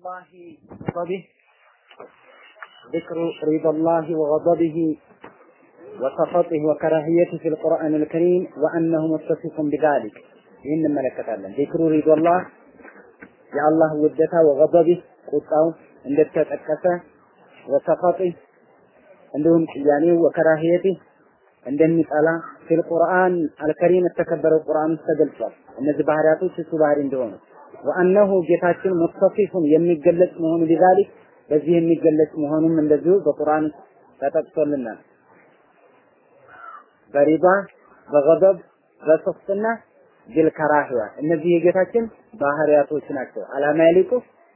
الله وغضبه ذكر رضا الله وغضبه وسخطه وكراهيته في القرآن الكريم وأنه متصف بذلك ይህን እንመለከታለን። ዚክሩ ሪዶላህ የአላህ ውደታ ወገበቢህ ቁጣው እንደተጠቀሰ ወሰኸጢህ እንዲሁም ቅያሜው ወከራሂየቲህ እንደሚጠላ ፊል ቁርአን አልከሪም የተከበረው ቁርአን ውስጥ ተገልጿል። እነዚህ ባህሪያቶች እሱ ባህሪ እንደሆኑ ወአነሁ ጌታችን ሙተሲፉን የሚገለጽ መሆኑ ቢዛሊክ በዚህ የሚገለጽ መሆኑም እንደዚሁ በቁርአን ተጠቅሶልናል። በሪባ በገضብ በሶፍትና ቢልከራህያ እነዚህ የጌታችን ባህሪያቶች ናቸው። አላማ ያሊቁ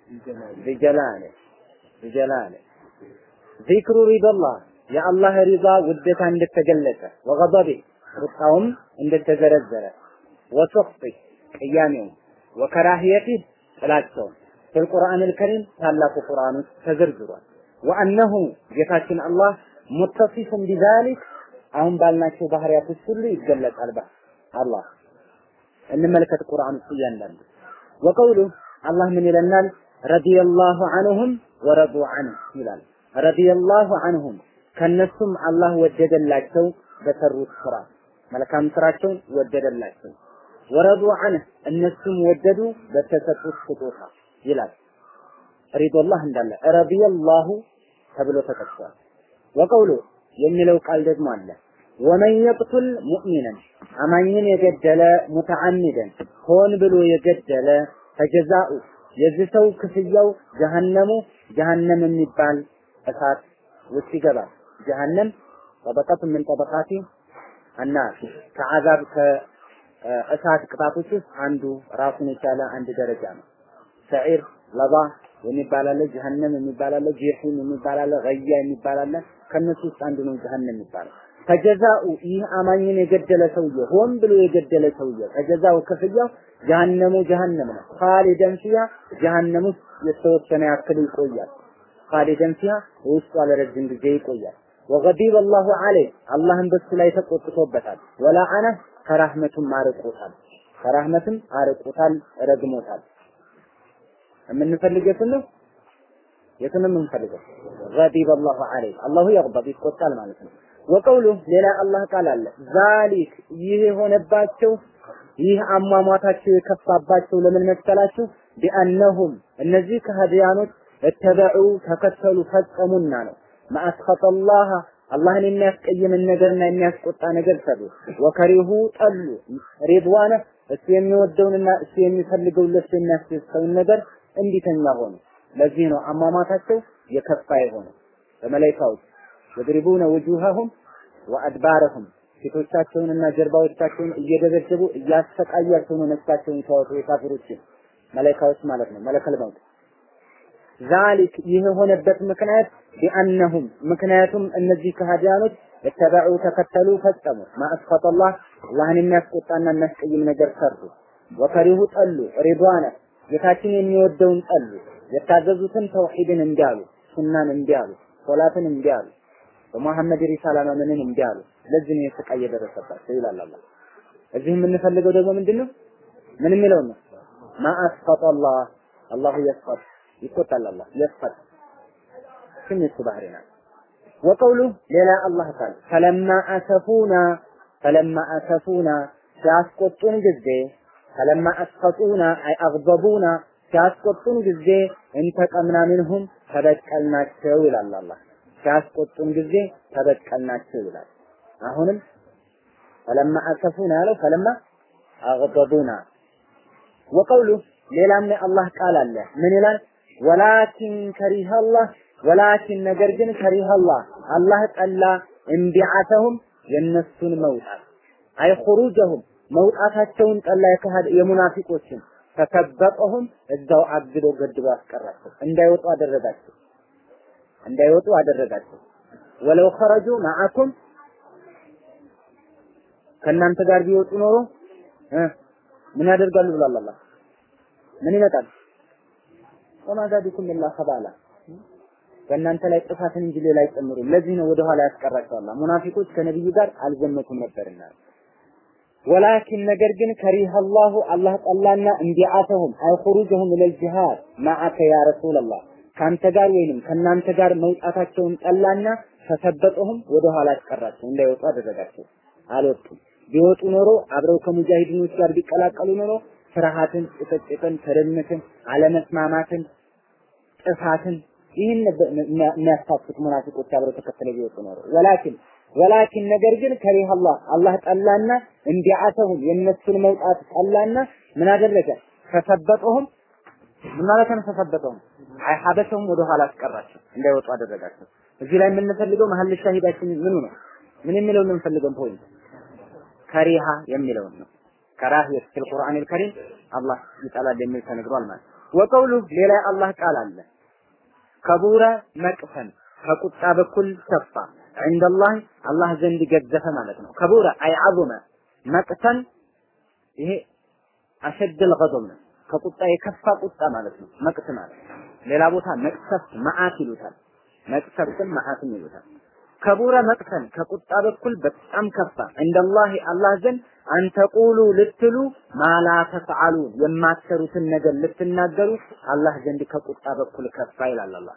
ቢጀላለ ቢጀላለ ዚክሩ ሪዳላህ የአላህ ሪዛ ውደታ እንደተገለጸ ወገضብ ቁጣውም እንደተዘረዘረ ወሶፍቲ ቅያሜው ወከራህየቲ ጥላቸውም ፊልቁርአን አልከሪም ታላቁ ቁርአን ውስጥ ተዘርዝሯል። ወአነሁ ጌታችን አላህ ሙተሲፉን ቢዛሊክ አሁን ባልናቸው ባህሪያቶች ሁሉ ይገለጻል። አላህ እንመልከት ቁርአን ውስጥ እያንዳንዱ ወቀውሉ አላህ ምን ይለናል? ረዲየላሁ ዐንሁም ወረዱ ዐንሁ ይላል። ረዲየላሁ ዐንሁም ከነሱም አላህ ወደደላቸው በሰሩት ስራ መልካም ስራቸውን ወደደላቸው። ወረዱ ዐንህ እነሱም ወደዱ በተሰጡት ስጦታ ይላል። ሪዶላህ እንዳለ ረዲየላሁ ተብሎ ተጠቅሷል። ወቀውሉ የሚለው ቃል ደግሞ አለ ወመን የቅቱል ሙእሚነን አማኝን የገደለ ሙተዓሚደን ሆን ብሎ የገደለ ፈጀዛኡ የዚህ ሰው ክፍያው ጀሃነሙ ጀሃነም የሚባል እሳት ውስጥ ይገባል። ጀሃነም ጠበቀቱ ምን ጠበቃቲ አናር ከአዛብ ከእሳት ቅጣቶች ውስጥ አንዱ ራሱን የቻለ አንድ ደረጃ ነው። ሰዒር ለባ የሚባል አለ፣ ጀሃነም የሚባል አለ፣ ጀሂም የሚባል አለ፣ ገያ የሚባል አለ። ከነሱ ውስጥ አንዱ ነው ጀሃነም የሚባለው። ከጀዛኡ ይህ አማኝን የገደለ ሰውዬ ሆን ብሎ የገደለ ሰውዬ ከጀዛው ክፍያው ጀሃነሙ ጀሃነም ነው። ኻሊደን ፊሃ ጀሃነም ውስጥ የተወሰነ ያክል ይቆያል። ኻሊደን ፊሃ ውስጡ ለረጅም ጊዜ ይቆያል። ወገዲበ አላሁ ዐለይህ አላህም በሱ ላይ ተቆጥቶበታል። ወላአነ ከራህመቱም አርቆታል። ከራህመትም አርቆታል፣ ረግሞታል። የምንፈልገው የቱን ነው? የቱን ነው የምንፈልገው? ገዲበ አላሁ ዐለይህ አላሁ የግበብ ይቆጣል ማለት ነው። ወቀውሉ ሌላ አላህ ቃል አለ ዛሊክ ይህ የሆነባቸው ይህ አሟሟታቸው የከፋባቸው ለምን መሰላችሁ? ቢአነሁም እነዚህ ከሃዲያኖች እተበዑ ተከተሉ ፈጸሙና ነው ማአስኸጠላህ አላህን የሚያስቀይምን ነገርና የሚያስቆጣ ነገር ሰሩ። ወከሪሁ ጠሉ ሪድዋነ እሱ የሚወደውንና እሱ የሚፈልገውን ለሱ የሚያስደስተውን ነገር እንዲተኛ ሆኑ። ለዚህ ነው አሟሟታቸው የከፋ የሆነ በመላይካዎች የድሪቡነ ውጁሃሁም ወአድባረሁም ፊቶቻቸውንና ጀርባዎቻቸውን እየደበደቡ እያሰቃያቸው ነው ነፍሳቸውን ሲያወጡ የካፊሮችን መላኢካዎች ማለት ነው መለከል መውት ዛሊክ ይህ የሆነበት ምክንያት ቢአነሁም ምክንያቱም እነዚህ ከሃዲያኖች የተበዑ ተከተሉ ፈጸሙ ማአስፈጠላህ አላህን የሚያስቆጣና የሚያስቀይም ነገር ሰሩ ወከሪሁ ጠሉ ሪድዋነ ጌታችን የሚወደውን ጠሉ የታዘዙትን ተውሂድን እንዲያሉ ሱናን እንዲያሉ ሶላትን እንዲያሉ በመሐመድ ሪሳላ ማመንን እምቢ አሉ። ለዚህ ነው የስቃይ የደረሰባቸው ይላል አላህ። እዚህ የምንፈልገው ደግሞ ምንድነው? ምን የሚለው ነው? ማአስፈጠላህ አላሁ የስፈጥ ይቆጣል። አላህ የስፈጥ ስም የሱ ባህሪ ናት። ወቀውሉ ሌላ አላህ ቃል ፈለማ አሰፉና ፈለማ አሰፉና ሲያስቆጡን ጊዜ ፈለማ አስፈጡና አይ አግበቡና ሲያስቆጡን ጊዜ እንተቀምና ሚንሁም ተበቀልናቸው ይላል አላህ። ሲያስቆጡን ጊዜ ተበቀልናቸው ይላል። አሁንም ፈለማ አሰፉና ያለው ፈለማ አግበቡና ወቀውሉ ሌላም የአላህ ቃል አለ ምን ይላል? ወላኪን ከሪህ አላህ ወላኪን ነገር ግን ከሪህ አላህ አላህ ጠላ እንቢዓተሁም የነሱን መውጣት አይ ኹሩጀሁም መውጣታቸውን ጠላ የካሃድ የሙናፊቆችን ተከበጠሁም እዛው አግዶ ገድቦ አስቀራቸው እንዳይወጡ አደረጋቸው እንዳይወጡ አደረጋቸው። ወለው ኸረጁ ማዓኩም ከእናንተ ጋር ቢወጡ ኖሮ ምን ያደርጋሉ ብሏል አላህ። ምን ይመጣል? ወማ ዛዲኩም ኢላ ኸባላ በእናንተ ላይ ጥፋትን እንጂ ሌላ አይጨምሩም። ለዚህ ነው ወደ ኋላ ያስቀራቸው አላህ። ሙናፊቆች ከነብዩ ጋር አልዘመቱም ነበርና ወላኪን ነገር ግን ከሪህ አላሁ አላህ ጠላና እንዲዓተሁም አይ ኹሩጀሁም ኢለል ጂሃድ ማዓከ ያ ረሱለላህ ከአንተ ጋር ወይንም ከእናንተ ጋር መውጣታቸውን ጠላና ፈሰበጠሁም ወደ ኋላ አስቀራቸው እንዳይወጡ አደረጋቸው አልወጡም ቢወጡ ኖሮ አብረው ከሙጃሂዲኖች ጋር ቢቀላቀሉ ኖሮ ፍርሃትን ጭቅጭቅን ትርምትን አለመስማማትን ጥፋትን ይህን የሚያስታፍት ሙናፊቆች አብረው ተከትለው ቢወጡ ኖሮ ወላኪን ወላኪን ነገር ግን ከሪህ አላህ አላህ ጠላና እንዲዓተሁም የእነሱን መውጣት ጠላና ምን አደረገ ፈሰበጠሁም ምን ማለት ነው ፈሰበጠሁም አይ ሀበሰሁም ወደ ኋላ አስቀራቸው እንዳይወጡ አደረጋቸው እዚህ ላይ የምንፈልገው መሀል ሻሂዳችን ምኑ ነው ምን የሚለው ነው የምንፈልገው ፖይንት ከሪሃ የሚለውን ነው ከራህየት ፊል ቁርአን አልከሪም አላህ ይጠላል የሚል ተነግሯል ማለት ወቀውሉ ሌላ አላህ ቃል አለ ከቡረ መቅፈን ከቁጣ በኩል ሰፋ ዐንደላህ አላህ ዘንድ ገዘፈ ማለት ነው ከቡረ አይ ዐዙመ መቅተን ይሄ አሸደል ገضብ ነው ከቁጣ የከፋ ቁጣ ማለት ነው መቅት ማለት ሌላ ቦታ መቅሰፍት መዓት ይሉታል መቅሰፍትን መዓትም ይሉታል ከቡረ መቅተን ከቁጣ በኩል በጣም ከፋ እንደላህ አላህ ዘንድ አንተቁሉ ልትሉ ማላ ተፍዓሉ የማትሰሩትን ነገር ልትናገሩ አላህ ዘንድ ከቁጣ በኩል ከፋ ይላል አላህ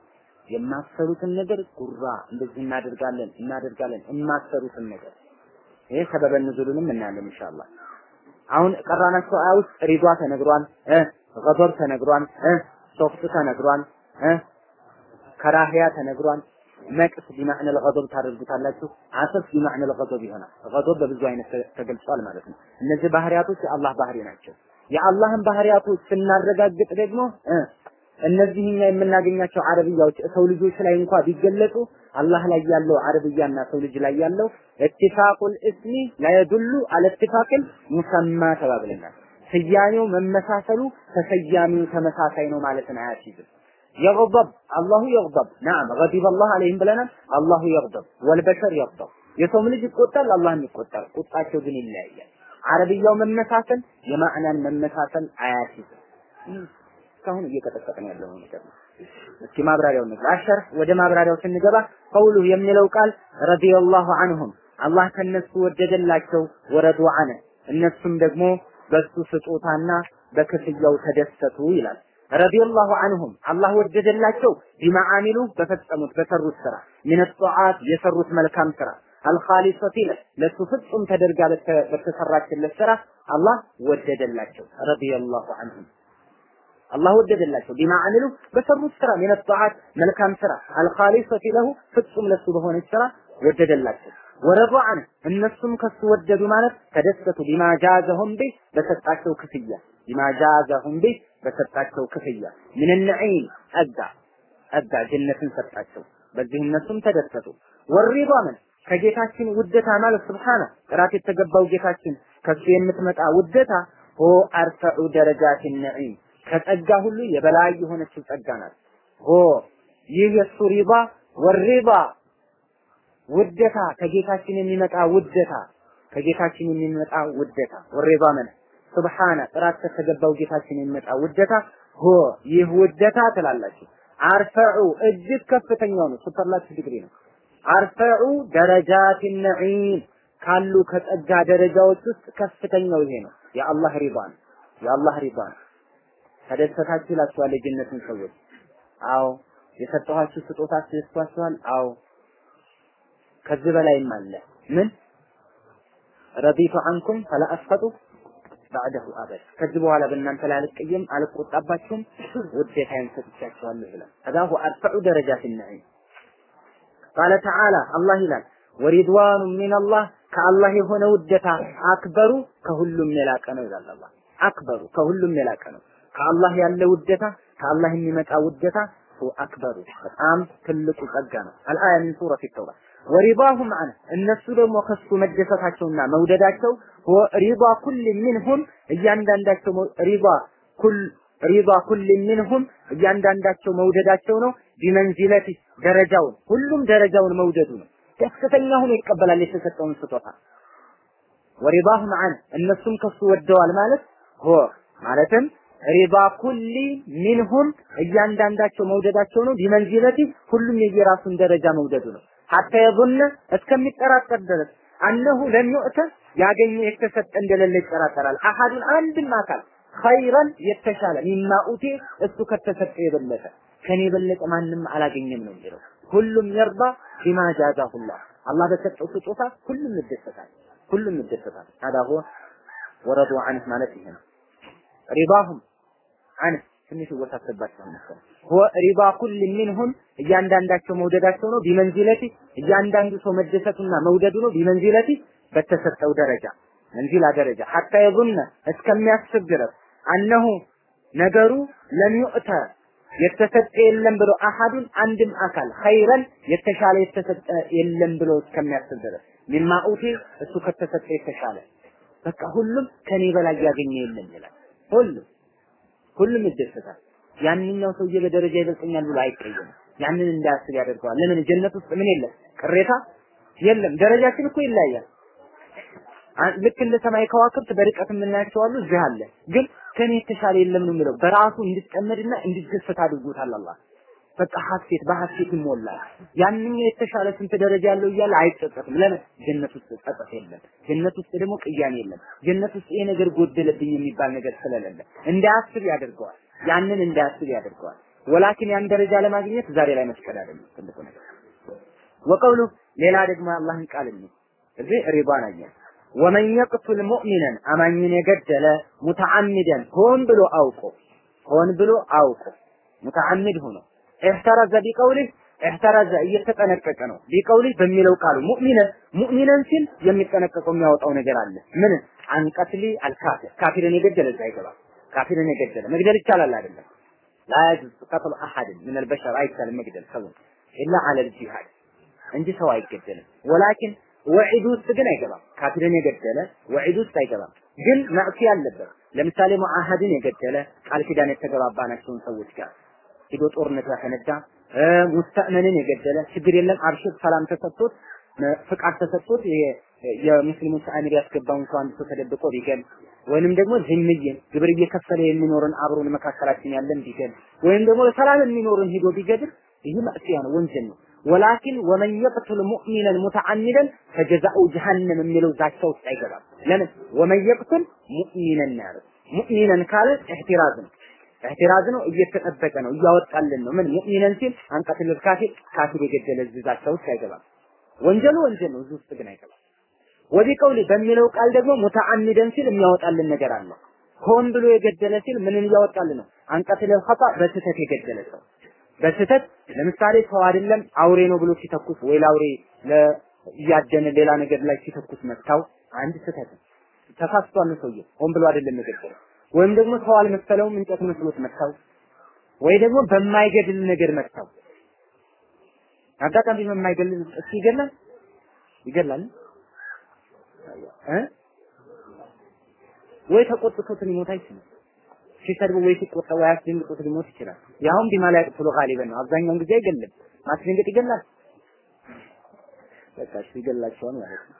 የማትሰሩትን ነገር ጉራ እንደዚህ እናደርጋለን እናደርጋለን የማትሰሩትን ነገር ይሄ ሰበበ ንዙሉንም እናያለን ኢንሻአላህ አሁን ቀራናቸው አያ ውስጥ ሪዷ ተነግሯል እ ገዶብ ተነግሯል እ ሶፍት ተነግሯል እ ከራህያ ተነግሯል መቅስ ቢማዕነ ለገዶብ ታደርጉታላችሁ አሰፍ ቢማዕነ ለገዶብ ይሆናል ገዶብ በብዙ አይነት ተገልጿል ማለት ነው እነዚህ ባህሪያቶች የአላህ ባህሪ ናቸው የአላህን ባህሪያቶች ስናረጋግጥ ደግሞ እ እነዚህ እኛ የምናገኛቸው አረብያዎች ሰው ልጆች ላይ እንኳ ቢገለጹ አላህ ላይ ያለው አረብያና ሰው ልጅ ላይ ያለው ኢትፋቁል እስሚ ላየዱሉ አለ ኢትፋቅል ሙሰማ ተባብለናል። ስያሜው መመሳሰሉ ተሰያሚው ተመሳሳይ ነው ማለትን አያስይዝም። የግضብ አላሁ የግضብ ናም ገዲበ አላህ አለይህም ብለናል። አላሁ የግضብ ወልበሸር የግضብ የሰውም ልጅ ይቆጣል፣ አላህም ይቆጣል። ቁጣቸው ግን ይለያያል። አረብያው መመሳሰል የማዕናን መመሳሰል አያስይዝም። እስካሁን እየቀጠቀጠን ያለው ነገር ነው። እስኪ ማብራሪያው እንግባ። አሸር ወደ ማብራሪያው ስንገባ ቀውሉ የሚለው ቃል ረዲየላሁ ዐንሁም አላህ ከነሱ ወደደላቸው ወረዱ ዐነ እነሱም ደግሞ በሱ ስጦታና በክፍያው ተደሰቱ ይላል። ረዲየላሁ ዐንሁም አላህ ወደደላቸው ቢማ አሚሉ በፈጸሙት በሰሩት ስራ ሚን ጧዓት የሰሩት መልካም ስራ አልኻሊሰቲ ለሱ ፍጹም ተደርጋ በተሰራችለት ስራ አላህ ወደደላቸው። ረዲየላሁ ዐንሁም አላህ ወደደላቸው ቢማ አሚሉ በሰሩት ስራ ሚን ጧዓት መልካም ስራ አልኻሊሰቲ ለሁ ፍጹም ለሱ በሆነች ስራ ወደደላቸው። ወረዱ ዐን እነሱም ከሱ ወደዱ ማለት ተደሰቱ ቢማ ጃዘሁም ቢ በሰጣቸው ክፍያ ቢማ ጃዘሁም ቢ በሰጣቸው ክፍያ ምን ነዒም ጸጋ ጸጋ ጀነትን ሰጣቸው። በዚህ እነሱም ተደሰቱ። ወሪዷ ምን ከጌታችን ውደታ ማለት ስብሓነ ጥራት የተገባው ጌታችን ከሱ የምትመጣ ውደታ ሆ አርፈዑ ደረጃት ነዒም ከጸጋ ሁሉ የበላይ የሆነችው ጸጋ ናት። ሆ ይህ የሱ ሪባ ወሪባ ውደታ ከጌታችን የሚመጣ ውደታ ከጌታችን የሚመጣ ውደታ ወሪባ ምን ሱብሃነ ጥራት ከተገባው ጌታችን የሚመጣ ውደታ ሆ ይህ ውደታ ትላላችሁ። አርፈዑ እጅግ ከፍተኛው ነው። ሱፐርላቲቭ ዲግሪ ነው። አርፈዑ ደረጃት ነዒም ካሉ ከጸጋ ደረጃዎች ውስጥ ከፍተኛው ይሄ ነው። የአላህ ሪባ ነው። የአላህ ሪባ ነው። ተደሰታችሁ ይላችኋል የጀነትን ሰዎች። አዎ የሰጠኋችሁ ስጦታ አስደስቷችኋል። አዎ ከዚህ በላይም አለ። ምን ረዲቱ አንኩም ፈላ አስፈጡ ባዕደሁ አበድ ከዚህ በኋላ በእናንተ ላይ አልቀየም አልቆጣባችሁም ውዴታዬን ሰጥቻችኋለሁ ይላል። ከዛሁ አርፈዑ ደረጃት ነዒም ቃለ ተዓላ አላህ ይላል ወሪድዋኑ ሚነላህ ከአላህ የሆነ ውደታ አክበሩ ከሁሉም የላቀ ነው ይላል አላህ። አክበሩ ከሁሉም የላቀ ነው። ከአላህ ያለ ውደታ ከአላህ የሚመጣ ውደታ አክበሩ በጣም ትልቁ ጸጋ ነው። አልአያ ሚን ሱረት ተውባ ወሪዳሁ ማዕነ እነሱ ደግሞ ከሱ መደሰታቸውና መውደዳቸው ሪዳ ኩል ሚንሁም እያንዳንዳቸው ሪዳ ኩል ሪዳ ኩል ሚንሁም እያንዳንዳቸው መውደዳቸው ነው። ቢመንዚለቲ ደረጃውን ሁሉም ደረጃውን መውደዱ ነው። ደስተኛ ሆኖ ይቀበላል የተሰጠውን ስጦታ። ወሪዳሁ ማዕነ እነሱም ከሱ ወደዋል ማለት ሆ ማለትም ሪባ ኩሊ ሚንሁም እያንዳንዳቸው መውደዳቸው ነው። ቢመንዚለቲ ሁሉም የየራሱን ደረጃ መውደዱ ነው። ሐታ የظن እስከሚጠራጠር ድረስ አነሁ ለም ዩእተ ያገኘ የተሰጠ እንደሌለ ይጠራጠራል። አሐዱን አንድም አካል ኸይረን የተሻለ ሚማ ኡቲ እሱ ከተሰጠ የበለጠ ከኔ የበለጠ ማንም አላገኘም ነው የሚለው። ሁሉም የርባ ቢማ ጃዛሁላህ አላህ በሰጠው ስጦታ ሁሉም ይደሰታል። ሁሉም ይደሰታል። هذا هو ወረዱ عنه ማለት ይሄ ነው። ሪባሁም عنه ትንሽ ይወሳሰባቸዋል መሰለኝ። هو ሪባ ኩል ሚንሁም እያንዳንዳቸው መውደዳቸው ነው። ቢመንዚለቲ እያንዳንዱ ሰው መደሰቱና መውደዱ ነው። ቢመንዚለቲ በተሰጠው ደረጃ መንዚላ ደረጃ ሐታ የظن እስከሚያስብ ድረስ አነሁ ነገሩ ለሚውእተ የተሰጠ የለም ብሎ አሐዱን አንድም አካል ኸይረን የተሻለ የተሰጠ የለም ብሎ እስከሚያስብ ድረስ ሚማ ኡቲ እሱ ከተሰጠ የተሻለ በቃ ሁሉም ከኔ በላይ ያገኘ የለም ይላል። ሁሉም ሁሉም ይደሰታል። ያንኛው ሰውዬ በደረጃ ይበልጠኛል ብሎ አይቀየምም። ያንን እንዳያስብ ያደርገዋል። ለምን ጀነት ውስጥ ምን የለም? ቅሬታ የለም። ደረጃችን እኮ ይለያያል። ልክ እንደ ሰማይ ከዋክብት በርቀት የምናያቸው አሉ፣ እዚህ አለ። ግን ከኔ የተሻለ የለም ነው የሚለው። በራሱ እንዲጠመድና እንዲደሰት አድርጎታል አላህ። በቃ ሐሴት በሐሴት ይሞላል። ያንኛው የተሻለ ስንት ደረጃ ያለው እያለ አይጸጸትም። ለምን ጀነት ውስጥ ጸጸት የለም። ጀነት ውስጥ ደግሞ ቅያሜ የለም። ጀነት ውስጥ ይሄ ነገር ጎደለብኝ የሚባል ነገር ስለሌለ እንዳያስብ ያደርገዋል። ያንን እንዳያስብ ያደርገዋል። ወላኪን ያን ደረጃ ለማግኘት ዛሬ ላይ መስቀል አይደለም ትልቁ ነገር። ወቀውሉ ሌላ ደግሞ አላህን ቃል ነው እዚህ ሪባን አየን ወመን የቅቱል ሙእሚነን አማኝን የገደለ ሙተዓሚደን ሆን ብሎ አውቆ ሆን ብሎ አውቆ ሙተዓሚድ ሆኖ እህተረዘ ቢቀውሊህ እህተረዘ እየተጠነቀቀ ነው ቢቀውሊህ በሚለው ቃሉ ሙእሚነን ሙእሚነን ሲል የሚጠነቀቀው የሚያወጣው ነገር አለ ምን አንቀትሊ አልካፊር ካፊርን የገደለ እዛ አይገባም ካፊርን የገደለ መግደል ይቻላል አይደለም ላ የጁዝ ቀትሉ አሐድን ምን አልበሸር አይቻልም መግደል ሰውን ኢላ አለል ጂሃድ እንጂ ሰው አይገደልም ወላኪን ወዒድ ውስጥ ግን አይገባም። ካፊርን የገደለ ወዒድ ውስጥ አይገባም። ግን ማዕሲያ አለበት። ለምሳሌ ሙአሃድን የገደለ ቃል ኪዳን የተገባባናቸውን ሰዎች ጋር ሂዶ ጦርነት ያፈነዳ ሙስተእመንን የገደለ ችግር የለም አብሽር ሰላም ተሰጥቶት ፍቃድ ተሰጥቶት የሙስሊሞች አሚር ያስገባውን ሰው አንድ ሰው ተደብቆ ቢገል ወይንም ደግሞ ዝምዬን ግብር እየከፈለ የሚኖርን አብሮን መካከላችን ያለን ቢገል ወይም ደግሞ ሰላም የሚኖርን ሂዶ ቢገድል ይህ ማዕሲያ ነው፣ ወንጀል ነው። ወላኪን ወመን የቅቱል ሙእሚነን ሙተዓሚደን ፈጀዛኡ ጀሃነም የሚለው ዛቻ ውስጥ አይገባም። ለምን ወመን የቅቱል ሙእሚነን ያለው ሙእሚነን ካለ ኢህቲራዝ ነው። ኢህቲራዝ ነው፣ እየተጠበቀ ነው፣ እያወጣልን ነው። ምን ሙእሚነን ሲል አንቀትል ካፊር ካፊር የገደለ እዚህ ዛቻ ውስጥ አይገባም። ወንጀሉ ወንጀል ነው፣ እዚህ ውስጥ ግን አይገባም። ወዲህ ቀውሊ በሚለው ቃል ደግሞ ሙተዓሚደን ሲል የሚያወጣልን ነገር አለ። ሆን ብሎ የገደለ ሲል ምንን እያወጣልን ነው? አንቀትል ኸጣ በስህተት የገደለ ሰው በስህተት ለምሳሌ ሰው አይደለም አውሬ ነው ብሎ ሲተኩስ ወይ ለአውሬ እያደነ ሌላ ነገር ላይ ሲተኩስ መታው አንድ ስህተት ተሳስቷል ነው ሰውየው ሆን ብሎ አይደለም የገደለው ወይም ደግሞ ሰው አልመሰለውም እንጨት መስሎት መታው ወይ ደግሞ በማይገድል ነገር መታው አጋጣሚ በማይገድል እሱ ይገላል ይገላል እ ወይ ተቆጥቶት ሊሞት አይችልም ሲሰድቡ ወይ ሲቆጣ ወይ አስደንግጦት ሊሞት ይችላል። ያውም ቢማ ላይ ጥሎ ጋሊበን ነው። አብዛኛውን ጊዜ አይገልም። ማስደንገጥ ይገላል። በቃ እሱ ይገላቸዋል ማለት ነው።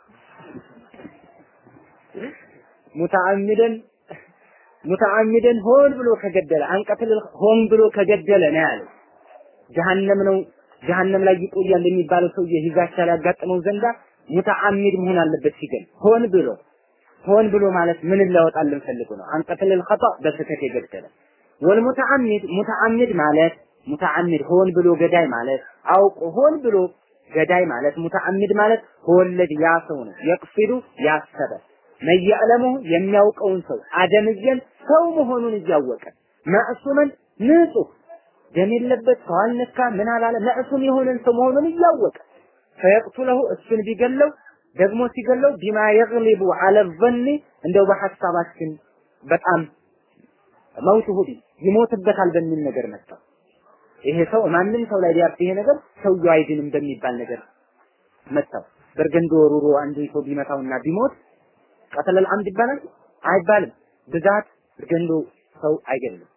ሙተዓሚደን ሙተዓሚደን ሆን ብሎ ከገደለ አንቀትል ሆን ብሎ ከገደለ ነው ያለው። ጀሃነም ነው ጀሃነም ላይ ይቆያል የሚባለው ሰውዬ ሂዛቻ ሊያጋጥመው ዘንዳ ሙተዓሚድ መሆን አለበት ሲገል ሆን ብሎ ሆን ብሎ ማለት ምን ሊያወጣልን ፈልጎ ነው? አንቀትል ኸጣ በስህተት የገደለ ወልሙተዓሚድ ሙተዓሚድ ማለት ሙተዓሚድ ሆን ብሎ ገዳይ ማለት አውቆ ሆን ብሎ ገዳይ ማለት ሙተዓሚድ ማለት ወለድ ያ ሰው ነው የቅፊዱ ያሰበ መያዕለሙ የሚያውቀውን ሰው አደምየን ሰው መሆኑን እያወቀ ማዕሱመን ንጹህ ደም የለበት ሰው አልነካ ምን አላለ ማዕሱም የሆነን ሰው መሆኑን እያወቀ ፈየቅቱለሁ እሱን ቢገለው ደግሞ ሲገለው ቢማ የግሊቡ አለ ዘኒ እንደው በሐሳባችን በጣም መውት ሁዲ ይሞትበታል በሚል ነገር መጣ። ይሄ ሰው ማንም ሰው ላይ ቢያርፍ ይሄ ነገር ሰውየው አይድንም በሚባል ነገር መጣው። በርገንዶ ወሩሮ አንዱ ሰው ቢመታውና ቢሞት ቀተለል አምድ ይባላል አይባልም። ብዛት በርገንዶ ሰው አይገድልም።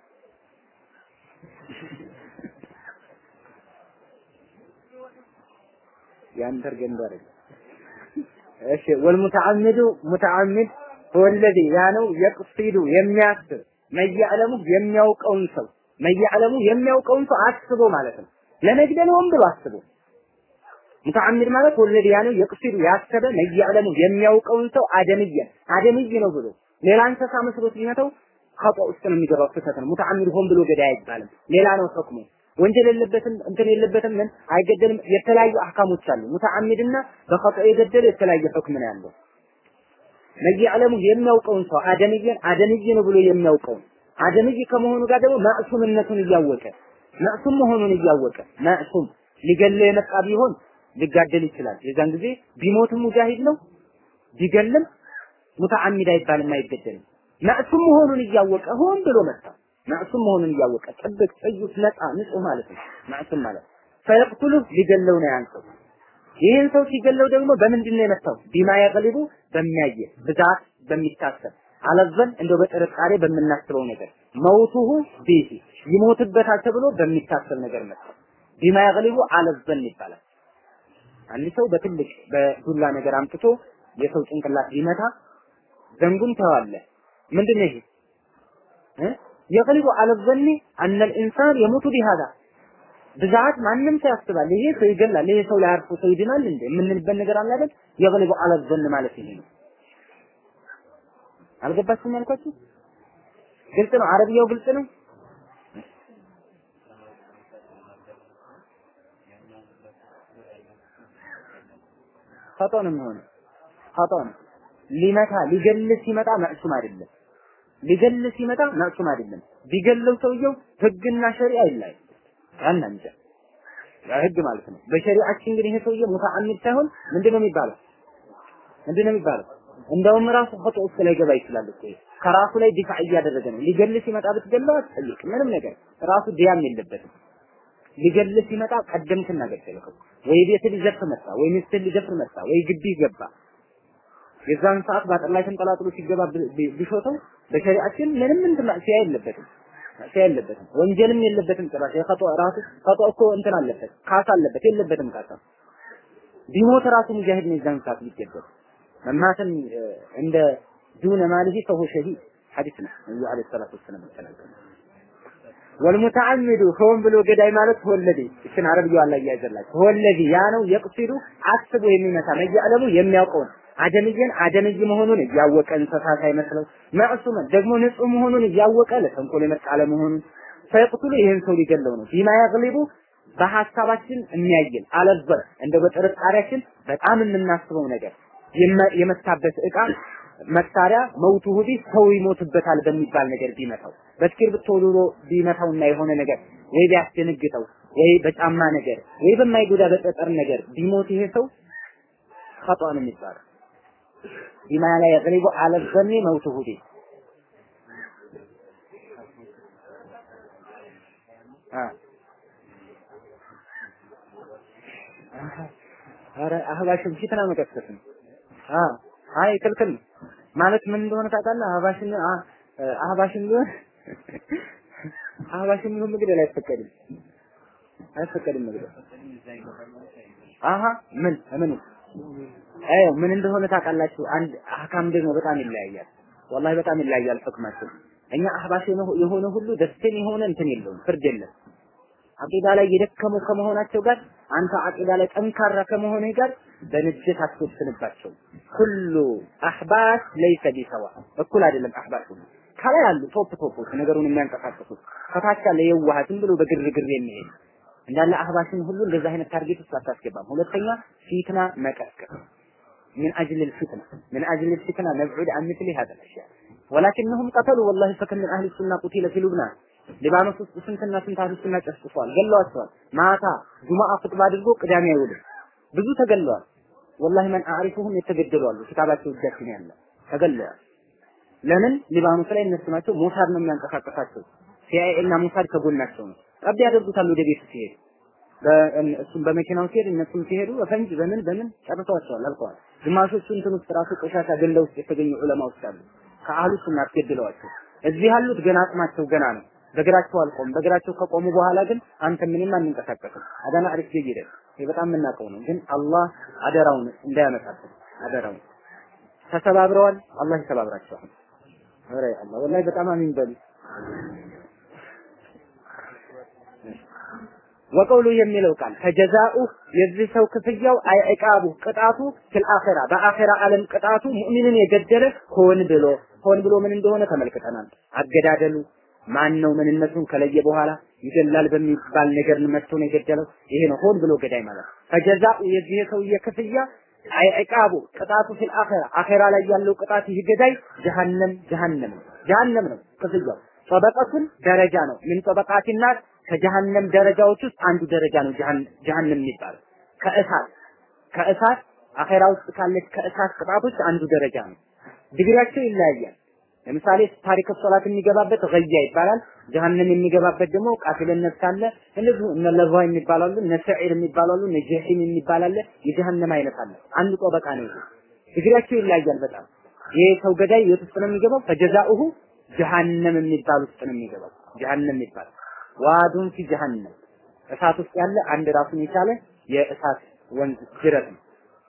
ያን በርገንዶ አይደለም። እሺ ወልሙተዓሚዱ ሙተዓሚድ ወለዚ ያ ነው የቅሲዱ የሚያስብ መያዕለሙ የሚያውቀውን ሰው መያዕለሙ የሚያውቀውን ሰው አስቦ ማለት ነው። ለመግደል ሆን ብሎ አስቦ ሙተዓሚድ ማለት ወለድ ያለው የቅሲዱ ያሰበ መያዕለሙ የሚያውቀውን ሰው አደምየ አደምይ ነው ብሎ ሌላ እንስሳ መስሎት ቢመተው ኸጧ ውስጥ ነው የሚገባው ስህተት ነው። ሙተዓሚድ ሆን ብሎ ገዳይ አይባልም። ሌላ ነው ህክሙ። ወንጀል የለበትም እንትን የለበትም ምን አይገደልም። የተለያዩ አህካሞች አሉ። ሙተዓሚድና በኸጧ የገደለ የተለያየ ህክም ነው ያለው። መያዕለሙ የሚያውቀውን ሰው አደምየን አደምይ ነው ብሎ የሚያውቀውን አደምይ ከመሆኑ ጋር ደግሞ ማዕሱምነቱን እያወቀ ማዕሱም መሆኑን እያወቀ ማዕሱም ሊገለው የመጣ ቢሆን ሊጋደል ይችላል። የዛን ጊዜ ቢሞትም ሙጃሂድ ነው ቢገልም ሙተዓሚድ አይባልም፣ አይገደልም። ማዕሱም መሆኑን እያወቀ ሆን ብሎ መጣ። ማዕሱም መሆኑን እያወቀ ጥብቅ፣ ጥዩት፣ ነፃ፣ ንጹህ ማለት ነው። ማዕሱም ማለት ፈየቅቱሉ ሊገለው ነው ያን ሰው። ይህን ሰው ሲገለው ደግሞ በምንድን ነው የመታው? ቢማ የቅሊቡ በሚያየ ብዛት በሚታሰብ አለዘን እንደው በጥርጣሬ በምናስበው ነገር መውቱሁ ቢሂ ይሞትበታል ተብሎ በሚታሰብ ነገር መጣ። ቢማ የቅሊቡ አለዘን ይባላል። አንድ ሰው በትልቅ በዱላ ነገር አምጥቶ የሰው ጭንቅላት ቢመታ ዘንጉን ተዋለ ምንድን ነው ይሄ እ የቅሊቡ አለዘኒ አነ ልኢንሳን የሙቱ ቢሃዳ ብዛት ማንም ሰው ያስባል። ይሄ ሰው ይገላል፣ ይሄ ሰው ላይ አርፎ ሰው ይድናል እንዴ የምንልበት ነገር አለ አይደል? የቅሊቡ አለዘን ማለት ይሄ ነው። አልገባችሁም ያልኳችሁ? ግልጽ ነው። አረብያው ግልጽ ነው። ኸጦ ነው የሚሆነው። ኸጦ ነው። ሊመታ ሊገል ሲመጣ መዕሱም አይደለም። ሊገል ሲመጣ መዕሱም አይደለም። ቢገለው ሰውየው ህግና ሸሪዓ ይለያል። ያን እንጃ ያ ህግ ማለት ነው። በሸሪዓችን እንግዲህ ይሄ ሰውዬ ሙተዓሚድ ሳይሆን ምንድነው የሚባለው? ምንድነው የሚባለው? እንደውም ራሱ ኸጦ ውስጥ ላይ ገባ ይችላል እኮ ከራሱ ላይ ዲፋዕ እያደረገ ነው። ሊገል ሲመጣ ብትገለው አትጠይቅ፣ ምንም ነገር ራሱ ዲያም የለበትም። ሊገል ሲመጣ ቀደምትና ገደልከው። ወይ ቤት ሊዘርፍ መጣ፣ ወይ ሚስት ሊዘፍር መጣ፣ ወይ ግቢ ገባ። የዛን ሰዓት ባጥር ላይ ተንጠላጥሎ ሲገባ ቢሾተው በሸሪዓችን ምንም እንትን ማዕሲያ የለበትም ማዕሲያ የለበትም፣ ወንጀልም የለበትም። ጭራሽ የኸጦ ራሱ ኸጦ እኮ እንትን አለበት፣ ካሳ አለበት፣ የለበትም ካሳ። ቢሞት ራሱ ሙጃሂድ ነው የዛን ሰዓት ሊገደል መማተን እንደ ዱነ ማሊሂ ፈሁ ሸሂድ ሐዲስ ነው ነብዩ አለይሂ ሰላቱ ወሰላም ተናገሩ። ወልሙተዓሚዱ ሆን ብሎ ገዳይ ማለት ወለዲ እችን አረብያው አላ እያዘላችሁ ወለዲ ያ ነው የቅሲዱ አስቦ የሚመታ መያለሙ የሚያውቀውን አደምየን አደምይ መሆኑን እያወቀ እንስሳ ሳይመስለው መዕሱመን ደግሞ ንጹህ መሆኑን እያወቀ ለተንኮል የመጣ አለመሆኑን ፈይቅቱሉ ይህን ሰው ሊገለው ነው ቢማ ያግሊቡ በሐሳባችን የሚያይል አለበር እንደ በጥርጣሬያችን በጣም የምናስበው ነገር የመታበት እቃ መሳሪያ መውቱ ሁዲ ሰው ይሞትበታል በሚባል ነገር ቢመታው በእስክሪብቶ ዶሮ ቢመታውና የሆነ ነገር ወይ ቢያስደነግጠው ወይ በጫማ ነገር ወይ በማይጎዳ በጠጠር ነገር ቢሞት ይሄ ሰው ኸጧ ነው የሚባለው። ቢማ ላይ የቅሪቡ አለ ዘኒ መውቱ ሁዲ ኧረ አህባሽን ፊትና መቀስቀስ ነው። አይ ክልክል ነው ማለት ምን እንደሆነ ታውቃለህ? አህባሽን አህባሽን ቢሆን አህባሽን ቢሆን መግደል አይፈቀድም፣ አይፈቀድም መግደል። አሀ ምን ምን አይ ምን እንደሆነ ታውቃላችሁ? አንድ አህካም ደግሞ በጣም ይለያያል። ወላሂ በጣም ይለያያል ህክማቸው። እኛ አህባሽ የሆነ ሁሉ ደስተኛ የሆነ እንትን የለውም፣ ፍርድ የለም። አቂዳ ላይ የደከሙ ከመሆናቸው ጋር አንተ አቂዳ ላይ ጠንካራ ከመሆንህ ጋር በንጅት አትወስንባቸው። ኩሉ አህባሽ ለይሰ ቢሰዋ እኩል አይደለም። አህባሽ ሁሉ ከላይ አሉ ቶፕ ቶፖች ነገሩን የሚያንቀሳቅሱት ከታች ያለ የዋህ ዝም ብሎ በግርግር የሚሄድ እንዳለ አህባሽን ሁሉ እንደዛ አይነት ታርጌት ውስጥ አታስገባም። ሁለተኛ ፊትና መቀስቀስ من أجل الفتنة من أجل الفتنة نبعد عن مثل هذا الأشياء ولكنهم قتلوا والله فكم من أهل السنة قتل في لبنان ሊባኖስ ውስጥ ስንትና ስንት አህሉ ሱና ጨፍጭፈዋል፣ ገለዋቸዋል። ማታ ጁማአ ኹጥባ አድርጎ ቅዳሜ አይውልም። ብዙ ተገለዋል። ወላሂ መን አዕሪፉሁም የተገደሉ አሉ። ክታባቸው እጃችን ያለ ተገለዋል። ለምን ሊባኖስ ላይ እነሱ ናቸው ሞሳድ ነው የሚያንቀሳቀሳቸው። ሲአይኤ እና ሞሳድ ከጎናቸው ነው። ጠብ ያደርጉታል ወደ ቤቱ ሲሄድ እሱም በመኪናው ሲሄድ እነሱም ሲሄዱ በፈንጅ በምን በምን ጨርሰዋቸዋል፣ አልቀዋል። ግማሾቹ እንትን ውስጥ ራሱ ቆሻሻ ገንዳ ውስጥ የተገኙ ዑለማዎች አሉ። ከአህሉ ሱና አስገድለዋቸው። እዚህ ያሉት ገና አቅማቸው ገና ነው። በእግራቸው አልቆም። በእግራቸው ከቆሙ በኋላ ግን አንተ ምንም አንንቀሳቀስም። አዳና አሪፍ ጀይደ ይሄ በጣም የምናውቀው ነው። ግን አላህ አደራውን እንዳያመጣብን አደራውን ተሰባብረዋል። አላህ ይሰባብራቸዋል። ኧረ አላህ ወላሂ በጣም አሚን በሉ። ወቀውሉ የሚለው ቃል ፈጀዛኡ የዚህ ሰው ክፍያው አይዕቃቡ ቅጣቱ ፊል አኺራ በአኺራ ዓለም ቅጣቱ ሙእሚንን የገደለ ሆን ብሎ ሆን ብሎ ምን እንደሆነ ተመልክተናል። አገዳደሉ ማን ነው ምንነቱን ከለየ በኋላ ይገላል በሚባል ነገር መጥቶ ነው የገደለው። ይሄ ነው ሆን ብሎ ገዳይ ማለት። ፈጀዛኡ የዚህ ሰውዬ ክፍያ አይዕቃቡ ቅጣቱ ፊል አኺራ አኺራ ላይ ያለው ቅጣት ይህ ገዳይ ጀሃነም ጀሃነም ነው ጀሃነም ነው ክፍያው። ጠበቀቱን ደረጃ ነው ምን ጠበቃት ናር ከጀሃነም ደረጃዎች ውስጥ አንዱ ደረጃ ነው ጀሃነም የሚባለው ከእሳት ከእሳት አኼራ ውስጥ ካለች ከእሳት ቅጣቶች አንዱ ደረጃ ነው። ዲግሪያቸው ይለያያል። ለምሳሌ ታሪክ ሶላት የሚገባበት ገያ ይባላል። ጀሃነም የሚገባበት ደግሞ ቃፊለን ነፍስ አለ። እንደዚሁ እነ ለዛ የሚባላሉ እነ ሰዒር የሚባላሉ እነ ጀሂም የሚባላለ የጀሃነም አይነት አለ። አንዱ ጠበቃ ነው ይሄ። ዲግሪያቸው ይለያያል በጣም ይሄ ሰው ገዳይ የት ውስጥ ነው የሚገባው? ፈጀዛኡሁ ጀሃነም የሚባል ውስጥ ነው የሚገባው። ጀሃነም የሚባል ዋዱን ፊ ጀሃነም እሳት ውስጥ ያለ አንድ ራሱን የቻለ የእሳት ወንዝ ጅረት ነው።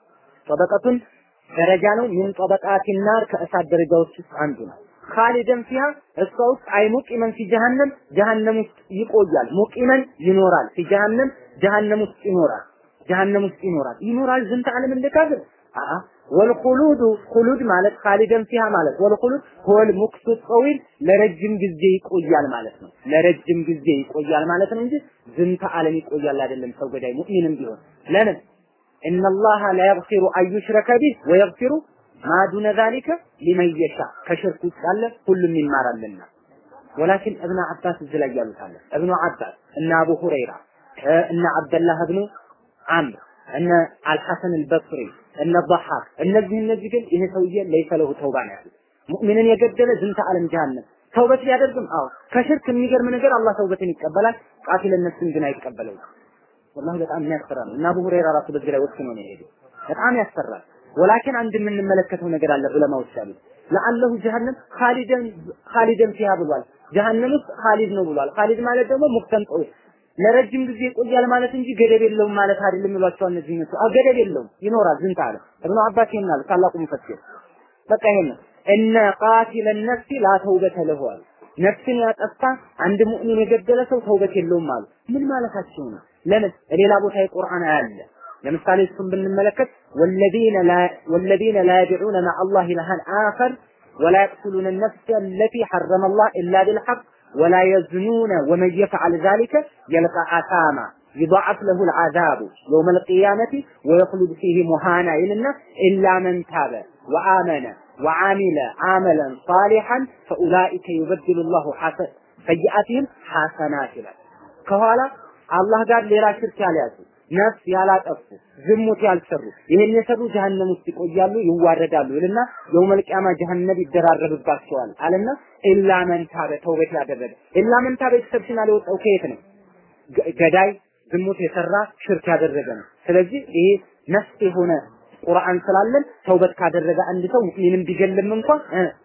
ጠበቀቱን ደረጃ ነው። ምን ጠበቃት ናር ከእሳት ደረጃዎች ውስጥ አንዱ ነው። ካሊደን ፊሃ እሷ ውስጥ አይ ሙቂመን ፊ ጀሃነም ጀሃነም ውስጥ ይቆያል። ሙቂመን ይኖራል። ፊ ጀሃነም ጀሃነም ውስጥ ይኖራል። ጀሃነም ውስጥ ይኖራል። ይኖራል ዝንተ ዓለም እንደ ካፍር አአ ወልኹሉዱ ኹሉድ ማለት ካሊደን ፊሃ ማለት ወልኹሉድ ሆል ሙክሱ ጠዊል ለረጅም ጊዜ ይቆያል ማለት ነው። ለረጅም ጊዜ ይቆያል ማለት ነው እንጂ ዝንተ ዓለም ይቆያል አይደለም። ሰው ገዳይ ሙእሚንም ቢሆን ለምን ኢነላሃ ላ የግፊሩ አን ዩሽረከ ቢህ ወየግፊሩ ማ ዱነ ዛሊከ ሊመን የሻ ከሽርክ ውስጥ ያለ ሁሉም ይማራልና ወላኪን እብነ አባስ እዚህ ላይ ያሉት አለ እብኑ አባስ እነ አቡ ሁረይራ እነ አብደላህ እብኑ አምር እነ አልሐሰን አልበስሪ እነ ضحاك እነዚህ እነዚህ ግን ይሄ ሰውዬ ለይሰ ለሁ ተውባ ነው ያሉት ሙእሚንን የገደለ ዝንተ ዓለም ጀሃነም ተውበት ቢያደርግም አዎ ከሽርክ የሚገርም ነገር አላህ ተውበትን ይቀበላል ቃቲል ነፍስን ግን አይቀበለውም ወላሂ በጣም የሚያስፈራ ነው እና አቡ ሁረይራ ራሱ በዚህ ላይ ወስኖ ነው የሄደው በጣም ያስፈራል ወላኪን አንድ የምንመለከተው ነገር አለ ዑለማዎች ያሉት ለአለሁ ጀሃነም ኻሊደን ኻሊደን ፊሃ ብሏል ጀሃነም ውስጥ ኻሊድ ነው ብሏል ኻሊድ ማለት ደግሞ ሙክተን ለረጅም ጊዜ ይቆያል ማለት እንጂ ገደብ የለውም ማለት አይደለም ይሏቸዋል እነዚህ ነው አው ገደብ የለውም ይኖራል ዝንታ አለ እብኑ አባስ ይናል ታላቁ ሙፈሲር በቃ ይሄን እነ ቃቲለ ነፍሲ ላ ተውበተ ለሁ አሉ ነፍስን ያጠፋ አንድ ሙእሚን የገደለ ሰው ተውበት የለውም አሉ ምን ማለታቸው ነው ለምን ሌላ ቦታ የቁርአን አያለ ለምሳሌ እሱን ብንመለከት ወለዚነ ላ ወለዚነ ላ يدعون مع الله إلها آخر ولا يقتلون النفس التي حرم الله إلا بالحق ولا يزنون ومن يفعل ذلك يلقى آثاما يضاعف له العذاب يوم القيامة ويخلد فيه مهانا إلنا إلا من تاب وآمن وعمل عملا صالحا فأولئك يبدل الله حسن سيئاتهم حسنات ከኋላ አላህ ጋር ሌላ ሽርክ ያልያዙ ነፍስ ያላጠፉ ዝሙት ያልሰሩ ይህን የሰሩ ጀሀነም ውስጥ ይቆያሉ ይዋረዳሉ ይልና የውመል ቂያማ ጀሀነም ይደራረብባቸዋል አለና ኢላ መን ታበ ተውበት ያደረገ ኢላ መን ታበ ኤክሰፕሽናል የወጣው ከየት ነው ገዳይ ዝሙት የሰራ ሽርክ ያደረገ ነው ስለዚህ ይሄ ነፍስ የሆነ ቁርአን ስላለን ተውበት ካደረገ አንድ ሰው ሙእሚንም ቢገልም እንኳን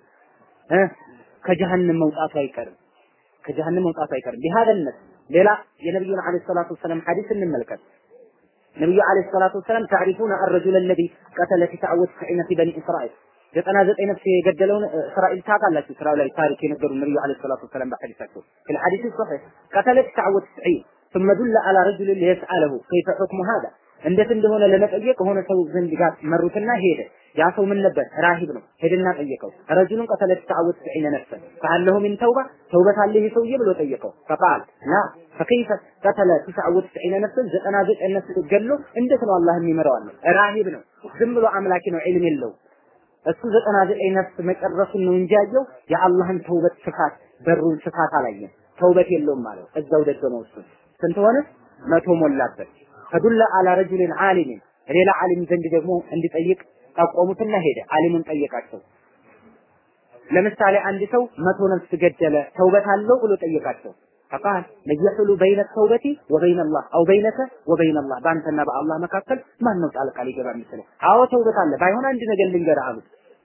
እ ከጀሀነም መውጣቱ አይቀርም ከጀሀነም መውጣቱ አይቀርም ቢሃደነት ሌላ የነብዩን አለይሂ ሰላቱ ወሰለም ሐዲስ እንመልከት ነብዩ አለይሂ ሰላቱ ወሰለም ታሪፉነ الرجل الذي قتل 99 في بني اسرائيل ዘጠና ዘጠኝ ነፍስ የገደለውን እስራኤል ታውቃላችሁ። እስራኤል ላይ ታሪክ የነገሩ ነብዩ አለይሂ ሰላቱ ወሰለም በሐዲሳቸው في الحديث الصحيح قتل 99 ثم دل على رجل ليسأله كيف حكم هذا እንዴት እንደሆነ ለመጠየቅ ሆነ ሰው ዘንድ ጋር መሩትና ሄደ። ያ ሰው ምን ነበር? ራሂብ ነው። ሄደና ጠየቀው። ረጁሉን ቀተለ ተዓወት ሰዒነ ነፍሰ ፈአለሁ ሚን ተውባ ተውበት አለ ይሄ ሰውዬ ብሎ ጠየቀው። ፈቃል ላ ፈከይፈ ቀተለ ተዓወት ሰዒነ ነፍሰ ዘጠና ዘጠኝ ነፍስ ገሎ እንዴት ነው አላህ የሚመራው አለ። ራሂብ ነው። ዝም ብሎ አምላኪ ነው። ዒልም የለው እሱ ዘጠና ዘጠኝ ነፍስ መጨረሱን ነው እንጂ ያየው የአላህን ተውበት ስፋት በሩን ስፋት አላየም። ተውበት የለውም ማለት እዛው ደገመው እሱ ስንት ሆነ? መቶ ሞላበት። ፈዱለ አላ ረጁልን ዓሊምን ሌላ ዓሊም ዘንድ ደግሞ እንዲጠይቅ ጠቆሙትና ሄደ። ዓሊሙን ጠየቃቸው። ለምሳሌ አንድ ሰው መቶ ነፍስ ገደለ ተውበት አለው ብሎ ጠየቃቸው። ፈቃል ለየሕሉ በይነ ተውበቲ ወበይነ አላህ አው በይነከ ወበይነ አላህ በአንተና በአላህ መካከል ማን ነው ጣልቃ ሊገባ የሚችለው? አዎ ተውበት አለ። ባይሆን አንድ ነገር ልንገርህ አሉት።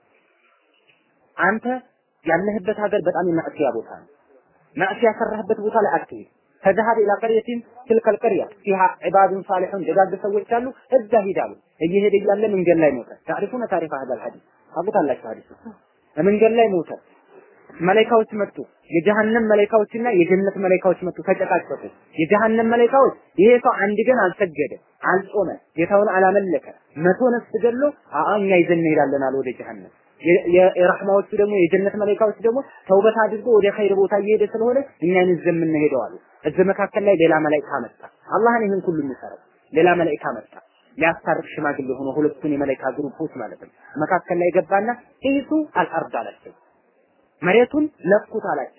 አንተ ያለህበት ሀገር በጣም የማዕሲያ ቦታ ነው። ማዕሲያ ሰራህበት ቦታ ላይ አትሄድ። فذهب الى قريه تلك القريه فيها عباد صالحون ደጋግ ሰዎች አሉ እዛ ሂዳሉ እየሄደ እያለ መንገድ ላይ ሞተ ታሪፉነ ታሪፍ هذا الحديث አቁታላችሁ ሐዲስ መንገድ ላይ ሞተ መላኢካዎች መጡ። የጀሃነም መላኢካዎችና የጀነት መላኢካዎች መጡ፣ ተጨቃጨቁ። የጀሃነም መላኢካዎች ይሄ ሰው አንድ ቀን አልሰገደ፣ አልጾመ፣ ጌታውን አላመለከ፣ መቶ ነፍስ ገድሎ አአ እኛ ይዘን እንሄዳለን አለ ወደ ጀሃነም። የረህማዎቹ ደግሞ የጀነት መላኢካዎች ደግሞ ተውበት አድርጎ ወደ ኸይር ቦታ እየሄደ ስለሆነ እኛን ይዘን የምንሄደው አሉ። እዚህ መካከል ላይ ሌላ መላኢካ መጣ። አላህን ይህን ሁሉ የሚሰራው ሌላ መላኢካ መጣ። ሊያስታርቅ ሽማግሌ ሆኖ ሁለቱን የመላኢካ ግሩፖች ማለት ነው። መካከል ላይ ገባና ኢሱ አልአርድ አላቸው። መሬቱን ለኩት አላቸው።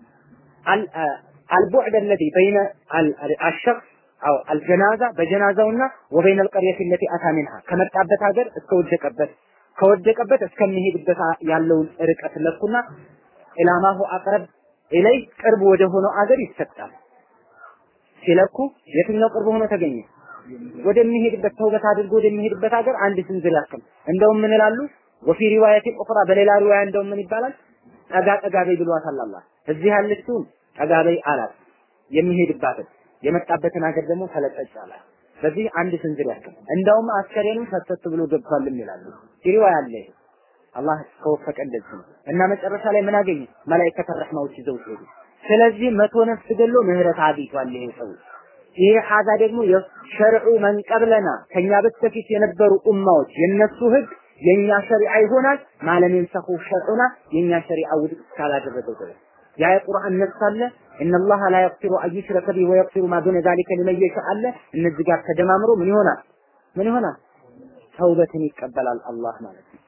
አልቡዕድ አለዚ በይነ አልሸክስ አው አልጀናዛ በጀናዛውና ወበይነ አልቀርየት ለቲ አታ ሚንሃ ከመጣበት ሀገር እስከ ወደቀበት ከወደቀበት እስከሚሄድበት ያለውን ርቀት ለኩና ኢላማሁ አቅረብ ኢለይ ቅርብ ወደ ሆነው አገር ይሰጣል። ሲለኩ የትኛው ቅርብ ሆኖ ተገኘ? ወደሚሄድበት ተውበት አድርጎ ወደሚሄድበት ሀገር አንድ ስንዝር ያክል እንደውም ምን ይላሉ? ወፊ ሪዋያት ኡኽራ በሌላ ሪዋያ እንደውም ምን ይባላል? ጠጋ ጠጋ በይ ብሏታል አላህ። እዚህ ያለችውን ጠጋ በይ አላት። የሚሄድባትን የመጣበትን ሀገር ደግሞ ተለጠጭ አላት። በዚህ አንድ ስንዝር ያክል እንደውም አስከሬኑ ሰተት ብሎ ገብቷልም ይላሉ። ሪዋያ አለ ይሄ አላህ ከወፈቀ እንደዚህ ነው። እና መጨረሻ ላይ ምን አገኘ? መላእክተ ረህማዎች ይዘው ሄዱ። ስለዚህ መቶ ነፍስ ገሎ ምህረት አግኝቷል ይሄ ሰው። ይሄ ሀዛ ደግሞ የሸርዑ መንቀብለና ከኛ በስተፊት የነበሩ ኡማዎች የነሱ ህግ የኛ ሸሪዓ ይሆናል ማለም የንሰኹ ሸርዑና የኛ ሸሪዓ ውድቅ ካላደረገው ድረስ ያ የቁርአን ነፍስ አለ እነላህ ላ የግፊሩ አን ዩሽረከ ቢሂ ወየግፊሩ ማ ዱነ ዛሊከ ሊመን የሻእ አለ እነዚህ ጋር ተደማምሮ ምን ይሆናል ምን ይሆናል ተውበትን ይቀበላል አላህ ማለት ነው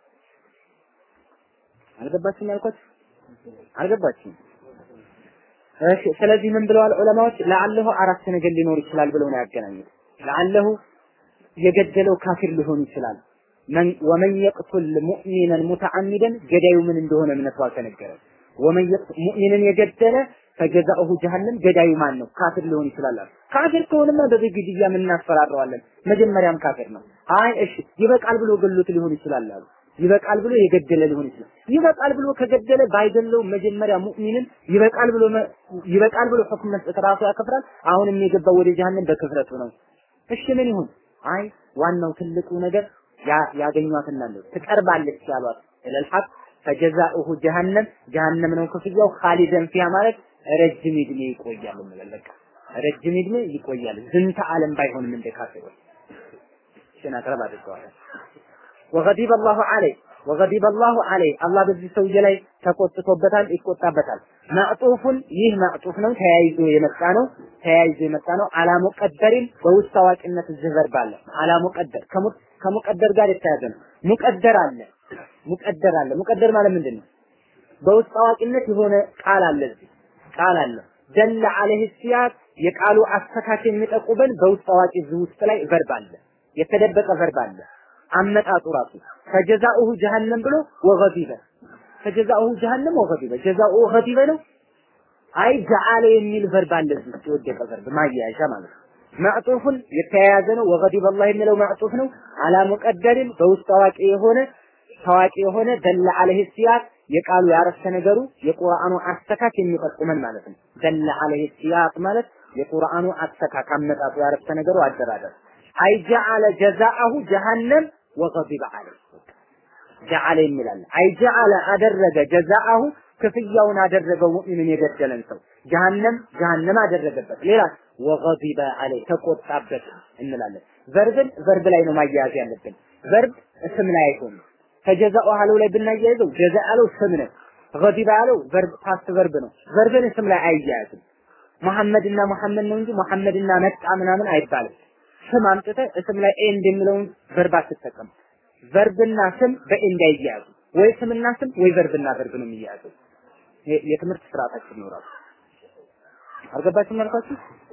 አልገባችሁም ያልኳት አልገባችሁም እሺ ስለዚህ ምን ብለዋል ዑለማዎች ለአለሁ አራት ነገር ሊኖር ይችላል ብለው ነው ያገናኙት ለአለሁ የገደለው ካፊር ሊሆን ይችላል ወመን የቅቱል ሙእሚነን ሙተዓሚደን ገዳዩ ምን እንደሆነ እምነቱ አልተነገረም ወመን ሙእሚንን የገደለ ፈጀዛኡሁ ጀሀነም ገዳዩ ማን ነው ካፊር ሊሆን ይችላል ካፊር ከሆነማ በዚህ ግድያ ምን እናስፈራረዋለን መጀመሪያም ካፊር ነው አይ እሺ ይበቃል ብሎ ገሎት ሊሆን ይችላል አሉ ይበቃል ብሎ የገደለ ሊሆን ይችላል ይበቃል ብሎ ከገደለ ባይገለው መጀመሪያ ሙእሚንን ይበቃል ብሎ ይበቃል ብሎ ሁክም መስጠት ራሱ ያከፍራል አሁንም የገባው ወደ ጀሀነም በክፍረቱ ነው እሺ ምን ይሁን አይ ዋናው ትልቁ ነገር ያገኟትና ነው ትቀርባለች ያሏት ኢለል ሐቅ ፈጀዛኡሁ ጀሃነም ጀሃነም ነው ክፍያው ኻሊደን ፊያ ማለት ረጅም እድሜ ይቆያል እንበል በቃ ረጅም እድሜ ይቆያል ዝንተ ዓለም ባይሆንም እንደ ካፊሮች ሽና ቀረብ አድርገዋል ወገዲበ አላሁ ዐለይህ ወገዲበ አላሁ ዐለይህ አላህ በዚህ ሰውዬ ላይ ተቆጥቶበታል ይቆጣበታል ማዕጡፉን ይህ ማዕጡፍ ነው ተያይዞ የመጣ ነው ተያይዞ የመጣ ነው አላ ሙቀደሪን በውስጥ አዋቂነት እዚህ ቨርብ አለ አላ ሙቀደር ከሙቀደር ጋር የተያዘ ነው ሙቀደር አለ ሙቀደር አለ ሙቀደር ማለት ምንድን ነው በውስጥ አዋቂነት የሆነ ቃል አለ እዚህ ቃል አለ ደለ አለህ ሲያቅ የቃሉ አስተካክ የሚጠቁበን በውስጥ አዋቂ እዚህ ውስጥ ላይ ቨርብ አለ የተደበቀ ቨርብ አለ አመጣጡ ራሱ ፈጀዛኡሁ ጀሃነም ብሎ ወገዲበ ፈጀዛኡሁ ጀሃነም ወገዲበ ጀዛኡ ገዲበ ነው አይ ጀዓለ የሚል ቨርብ አለ እዚህ ውስጥ የወደቀ ቨርብ ማያያዣ ማለት ነው ማዕጡፍን የተያያዘ ነው ወገዲበ አላህ የሚለው ማዕጡፍ ነው አላ ሙቀደርን በውስጥ አዋቂ የሆነ ታዋቂ የሆነ ደለ አለህ ሲያቅ የቃሉ ያረፍተ ነገሩ የቁርአኑ አስተካክ የሚጠቁመን ማለት ነው ደለ አለህ ሲያቅ ማለት የቁርአኑ አስተካክ አመጣጡ ያረፍተ ነገሩ አደራደር አይ ጀዓለ ጀዛአሁ ጀሃነም ወገዲበ አለህ ጀዓለ የሚላል አይ ጀዓለ አደረገ ጀዛአሁ ክፍያውን አደረገው ሙእሚንን የገደለን ሰው ጀሃነም ጀሃነም አደረገበት ሌላ ወገዲበ አለይ ተቆጣበት እንላለን ቨርብን ቨርብ ላይ ነው ማያያዝ ያለብን ቨርብ ስም ላይ አይሆንም ከጀዛኡ አለው ላይ ብናያይዘው ጀዛ አለው ስም ነው ገዲበ አለው ቨርብ ፓስት ቨርብ ነው ቨርብን ስም ላይ አይያያዝም መሐመድና መሐመድ ነው እንጂ መሐመድና መጣ ምናምን አይባልም ስም አምጥተ ስም ላይ ኤንድ የሚለውን ቨርብ አትጠቀም ቨርብና ስም በኤንድ አይያያዙ ወይ ስምና ስም ወይ ቨርብና ቨርብ ነው የሚያያዘው የትምህርት ስርዓታችን ይኖራል አልገባችሁም ያልኳችሁ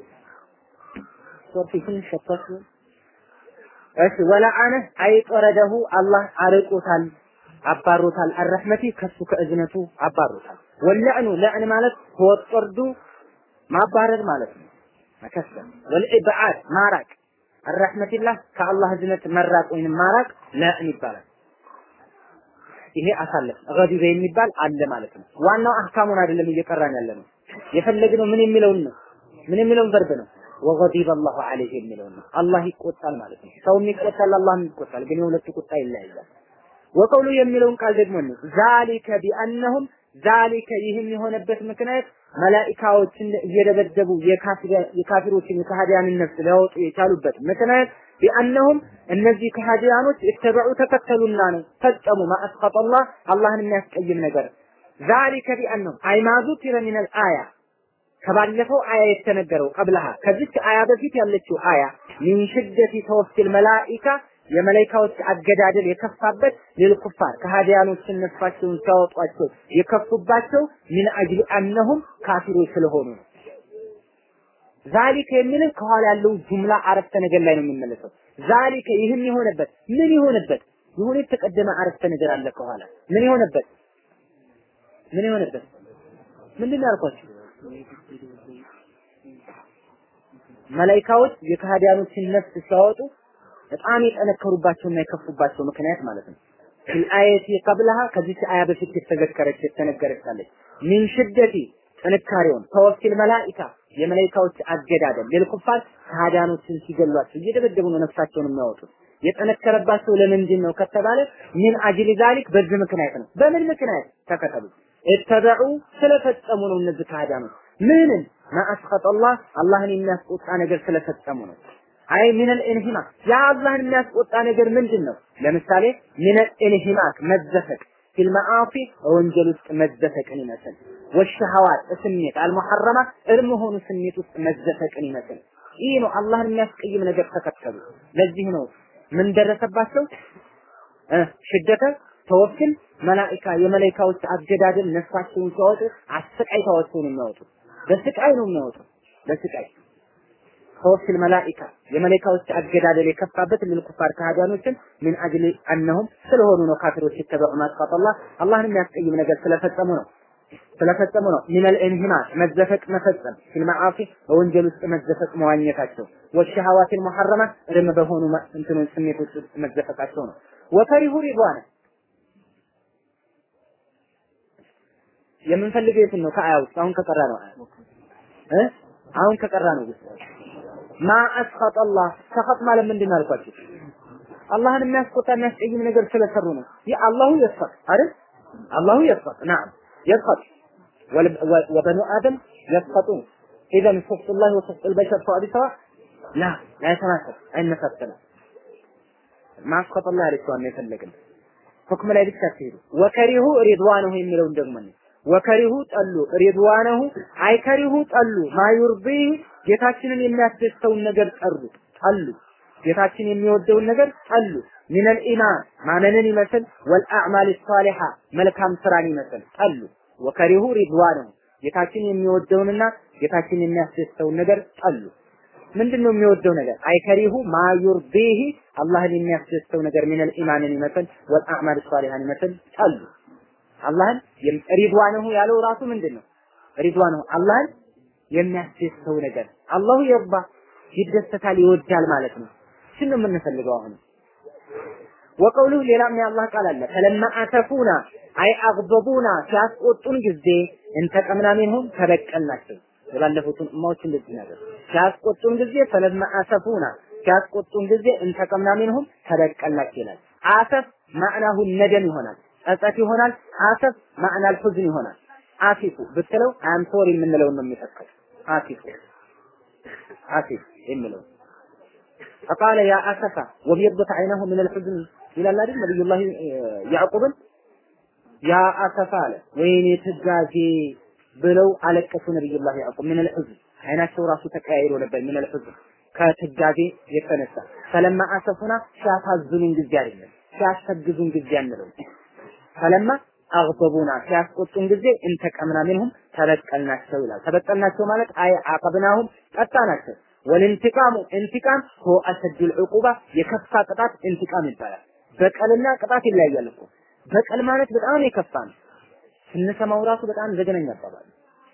ሶፊህን ሸፈቱ እሺ ወለአነ አይጦረደሁ አላህ አርቆታል አባሮታል አረህመቲ ከሱ ከእዝነቱ አባሮታል ወለዕኑ ለዕን ማለት ወጦርዱ ማባረር ማለት ነው መከሰል ወልኢብዓድ ማራቅ አረህመቲላህ ከአላህ እዝነት መራቅ ወይንም ማራቅ ለዕን ይባላል ይሄ አሳለፍ ገዲበ የሚባል አለ ማለት ነው ዋናው አህካሙን አይደለም እየቀራን ያለ ነው የፈለግነው ምን የሚለውን ነው ምን የሚለውን ቨርብ ነው ወገዲበ አላሁ ዐለይሂ የሚለውን ነው አላህ ይቆጣል ማለት ነው ሰውም ይቆጣል አላህም ይቆጣል ግን የሁለቱ ቁጣ ይለያያል ወቀውሉ የሚለውን ቃል ደግሞ ነው ዛሊከ ቢአነሁም ዛሊከ ይህም የሆነበት ምክንያት መላኢካዎችን እየደበደቡ የካፊሮችን የካህዲያንን ነፍስ ሊያወጡ የቻሉበት ምክንያት ቢአነሁም እነዚህ ከሃዲያኖች የተበዑ ተከተሉና ነው ፈጸሙ ማአስቀጠላህ አላህን የሚያስቀይም ነገር ዛሊከ ቢአነሁም አይማዙ ቲረ ሚነል አያ ከባለፈው አያ የተነገረው ቀብለሃ ከዚች አያ በፊት ያለችው አያ ሚን ሽደቲ ተወፊል መላኢካ የመላኢካዎች አገዳደል የከፋበት ሊልኩፋር ከሃዲያኖችን ነፍሳቸውን ሲያወጧቸው የከፉባቸው ሚን አጅሊ አነሁም ካፊሮች ስለሆኑ ነው። ዛሊከ የሚልህ ከኋላ ያለው ጁምላ አረፍተ ነገር ላይ ነው የሚመለሰው። ዛሊከ ይህም የሆነበት ምን የሆነበት የሆነ የተቀደመ አረፍተ ነገር አለ ከኋላ ምን የሆነበት ምን የሆነበት ምንድን ነው ያልኳችሁ? መላኢካዎች የከሃዲያኖችን ነፍስ ሲያወጡ በጣም የጠነከሩባቸውና የከፉባቸው ምክንያት ማለት ነው። ፊል አየቲ ቀብለሃ ከዚች አያ በፊት የተዘከረች የተነገረቻለች ሚን ሽደቲ ጥንካሬውን ተወኪል መላኢካ የመላኢካዎች አገዳደል ለልኩፋር ከሃዲያኖችን ሲገሏቸው እየደበደቡ ነው ነፍሳቸውን የሚያወጡት። የጠነከረባቸው ለምንድን ነው ከተባለ ሚን አጅሊ ዛሊክ በዚህ ምክንያት ነው። በምን ምክንያት ተከተሉ? እተበዑ ስለፈጸሙ ነው እነዚህ ከሃዲያኖች ምንን ማአስቀጠላህ አላህን የሚያስቆጣ ነገር ስለፈጸሙ ነው። አይ ሚነል ኢንሂማክ ያ አላህን የሚያስቆጣ ነገር ምንድን ነው? ለምሳሌ ሚነል ኢንሂማክ መዘፈቅ ፊል መዓሲ ወንጀል ውስጥ መዘፈቅን ይመስል ወሸሃዋት ስሜት አልሙሐረማ እርም ሆኑ ስሜት ውስጥ መዘፈቅን ይመስል ይህ ነው አላህን የሚያስቀይም ነገር ተከተሉ። ለዚህ ነው ምን ደረሰባቸው? ሽደተ ተወክል መላኢካ የመላኢካዎች አገዳደል ነፍሳቸውን ሲያወጡ አሰቃይተዋቸው ነው የሚያወጡት። በስቃይ ነው የሚያወጡት። በስቃይ ተወክል መላኢካ የመላኢካዎች አገዳደል የከፋበት ለልኩፋር ከሃዲያኖችን ምን አጅሊ አነሁም ስለሆኑ ነው ካፊሮች የተበዑ ማጥፋት አላህን የሚያስቀይም ነገር ስለፈጸሙ ነው ስለፈጸሙ ነው ሚነል ኢንሂማት መዘፈቅ መፈጸም ፊል መዓሲ በወንጀል ውስጥ መዘፈቅ መዋኘታቸው ወሸሃዋቲል ሙሐረማ እርም በሆኑ እንትኖች ስሜቶች ውስጥ መዘፈቃቸው ነው ወፈሪሁ ሪድዋነ የምንፈልገው የትን ነው ከአያ ውስጥ አሁን ከቀራ ነው እ አሁን ከቀራ ነው ውስጥ ማ አስኸጠ አላህ ሰኸጥ ማለት ምንድን ነው አልኳችሁ አላህን የሚያስቆጣ የሚያስቀይም ነገር ስለሰሩ ነው ይህ አላሁ የስኸጥ አይደል አላሁ የስኸጥ ናም يسخط وبنو آدم يسخطون إذا سخط الله وسخط البشر سواء بسواء لا لا يتناسب أين نفسنا ما سخط الله عليه سواء يفلقن حكم لا ብቻ ሲሄዱ ወከሪሁ ሪድዋነሁ የሚለውን ደግሞ ወከሪሁ ጠሉ ሪድዋነሁ አይከሪሁ ጠሉ ማዩርቢህ ጌታችንን የሚያስደስተውን ነገር ጠሩ ጠሉ ጌታችን የሚወደውን ነገር ጠሉ ሚነል ኢማን ማመንን ይመስል ወልአዕማል ሷሊሃ መልካም ስራን ይመስል ጠሉ ወከሪሁ ሪድዋነሁ ጌታችን የሚወደውንና ጌታችን የሚያስደስተውን ነገር ጠሉ ምንድን ነው የሚወደው ነገር አይከሪሁ ማዩርቢህ አላህን የሚያስደስተው ነገር ሚነል ኢማንን ይመስል ወልአዕማል ሷሊሃን ይመስል ጠሉ አላህን ሪድዋነሁ ያለው ራሱ ምንድን ነው ሪድዋነሁ አላህን የሚያስደስተው ነገር አላሁ የርባ ይደሰታል ይወዳል ማለት ነው እሱን ነው የምንፈልገው አሁን ወቀውሉ ሌላም የአላህ ቃል አለ ፈለማ አተፉና አይ አግበቡና ሲያስቆጡን ጊዜ እንተቀምና ሚንሁም ተበቀልናቸው የባለፉትን እማዎች እንደዚህ ነገር ሲያስቆጡን ጊዜ ፈለማ አተፉና ሲያስቆጡን ጊዜ እንተቀምና ሚንሁም ተበቀልናቸው ይላል አሰፍ ማዕናሁ ነደም ይሆናል ጸጸት ይሆናል አሰፍ ማዕናል ሁዝን ይሆናል አሲፉ ብትለው አም ሶሪ የምንለውን ነው የሚተካው አሲፉ አሲፍ የሚለው فقال يا أسفا وبيضت عينه من الحزن إلى الله نبي الله يعقوب يا أسفا وين تجازي ብለው አለቀሱ ነብዩላህ ያዕቁብ ምን الحزن አይናቸው ራሱ ተቀያይሮ ነበር ምን الحزن ከትጋዜ የተነሳ ፈለማ አሰፉና ሲያሳዝኑን ጊዜ አይደለም ሲያስፈግዙን ጊዜ አንለው ፈለማ አግበቡና ሲያስቆጡን ጊዜ እንተቀምና ምንሁም ተበቀልናቸው ይላል ተበቀልናቸው ማለት አይ አቀብናሁም ቀጣናቸው ወልንቲቃሙ እንቲቃም ሆ አሰዱል ዑቁባ የከፋ ቅጣት እንቲቃም ይባላል። በቀልና ቅጣት ይለያያል እኮ። በቀል ማለት በጣም የከፋ ነው። ስንሰማው ራሱ በጣም ዘገነኛ አባባል።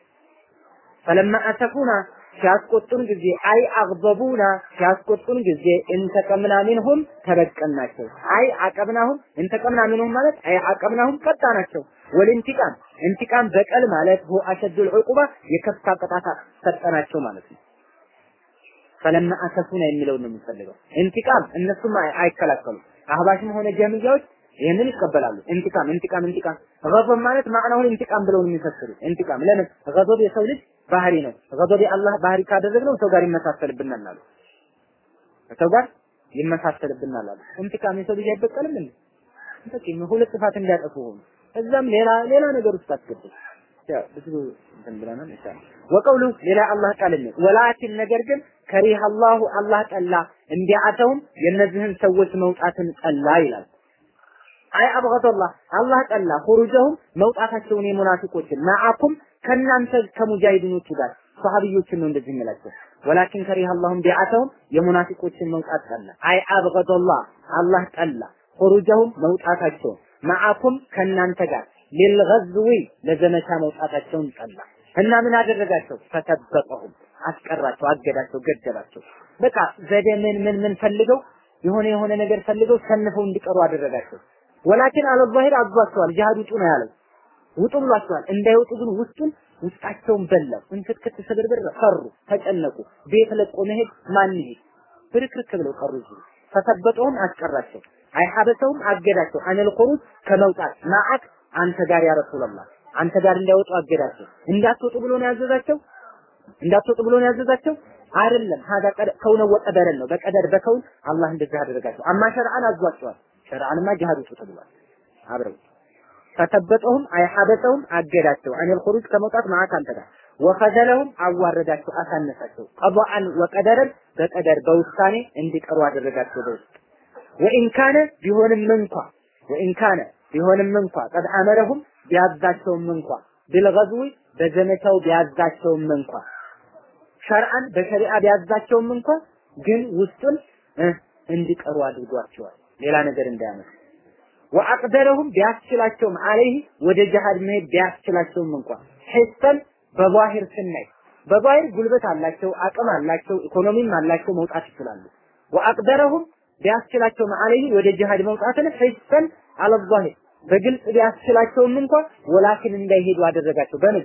ፈለማ አሰፉና ሲያስቆጡን ጊዜ አይ አግበቡና ሲያስቆጡን ጊዜ እንተቀምና ሚንሁም ተበቀልናቸው። አይ አቀብናሁም እንተቀምና ሚንሁም ማለት አይ አቀብናሁም ቀጣናቸው። ወልንቲቃም እንቲቃም በቀል ማለት ሆ አሸዱል ዑቁባ የከፋ ቅጣት ሰጠናቸው ማለት ነው። ፈለማ አሰፉና የሚለውን ነው የሚፈልገው። እንቲቃም እነሱም አይከላከሉም። አህባሽም ሆነ ጀምያዎች ይህንን ይቀበላሉ። እንቲቃም እንቲቃም እንቲቃም ገضብ ማለት ማዕናውን ኢንቲቃም ብለው ነው የሚፈስሩት። ኢንቲቃም ለምን ገضብ የሰው ልጅ ባህሪ ነው። ገضብ የአላህ ባህሪ ካደረግነው ሰው ጋር ይመሳሰልብናል አሉ። ሰው ጋር ይመሳሰልብናል አሉ። ኢንቲቃም የሰው ልጅ አይበቀልም እንዴ? በቂ ሁለት ጥፋት እንዲያጠፉ ሆኑ። እዛም ሌላ ሌላ ነገር ውስጥ አስገቡ። ያው ብዙ እንትን ብለናል ኢንሻአላህ። ወቀውሉ ሌላ አላህ ቃል ነው። ወላኪን ነገር ግን ከሪህ አላሁ አላህ ጠላ እንዲያተውም የእነዚህን ሰዎች መውጣትን ጠላ ይላል። አይ አብገደላህ አላህ ጠላ ሁሩጀሁም መውጣታቸውን የሙናፊቆችን ማዓኩም ከእናንተ ከሙጃሂዲኖቹ ጋር ሰሃቢዮችን ነው እንደዚህ የሚላቸው። ወላኪን ከሪህ አላሁም ቢዓተሁም የሙናፊቆችን መውጣት ጠላ። አይ አብገደላህ አላህ ጠላ ሁሩጀሁም መውጣታቸውን ማዓኩም ከእናንተ ጋር ሊልገዝዊ ለዘመቻ መውጣታቸውን ጠላ እና ምን አደረጋቸው? ፈተበቀሁም አስቀራቸው፣ አገዳቸው፣ ገደላቸው። በቃ ዘዴ ምን ምን ምን ፈልገው የሆነ የሆነ ነገር ፈልገው ሰንፈው እንዲቀሩ አደረጋቸው። ወላኪን አለ ዛሂር አዟቸዋል። ጂሃድ ውጡ ነው ያለው። ውጡ ብሏቸዋል። እንዳይወጡ ግን ውስጡን ውስጣቸውን በላው። እንክትክት ስብርብር ፈሩ፣ ተጨነቁ። ቤት ለቆ መሄድ ማን ይሄድ? ብርክርክ ብለው ቀሩ። እዚህ ፈተበቀሁም አስቀራቸው። አይ ሐበሰውም አገዳቸው። አነል ኹሩጅ ከመውጣት ማዓክ አንተ ጋር ያ ረሱላህ አንተ ጋር እንዳይወጡ አገዳቸው። እንዳትወጡ ብሎ ነው ያዘዛቸው። እንዳትወጡ ብሎ ነው ያዘዛቸው አይደለም። ሀዳ ከውነ ወቀደረን ነው በቀደር በከውን አላህ እንደዚህ አደረጋቸው። አማ ሸርዓን አዟቸዋል። ሸርዓንማ ጂሃድ ውጡ ተብሏል። አብረው ፈተበጠሁም አይ ሐበሰውም አገዳቸው። አኒል ኹሩጅ ከመውጣት ማዓክ አንተ ጋር ወኸዘለሁም አዋረዳቸው፣ አሳነሳቸው። ቀዷአን ወቀደረን በቀደር በውሳኔ እንዲቀሩ አደረጋቸው በውስጥ ወኢን ካነ ቢሆንም እንኳ ወኢን ካነ ቢሆንም እንኳ ቀድ አመረሁም ቢያዛቸውም እንኳ ቢልገዝዊ በዘመቻው ቢያዛቸውም እንኳ ሸርዓን በሸሪዓ ቢያዛቸውም እንኳ ግን ውስጡን እንዲቀሩ አድርጓቸዋል። ሌላ ነገር እንዳያመጡ ወአቅደረሁም ቢያስችላቸውም አለይህ ወደ ጅሃድ መሄድ ቢያስችላቸውም እንኳ ሒሰን በዛሂር ስናይ በዛሂር ጉልበት አላቸው፣ አቅም አላቸው፣ ኢኮኖሚም አላቸው፣ መውጣት ይችላሉ። ወአቅደረሁም ቢያስችላቸውም አለይህ ወደ ጅሃድ መውጣትን ሒሰን አለ ዛሂር በግልጽ ቢያስችላቸውም እንኳን ወላኪን እንዳይሄዱ አደረጋቸው። በምን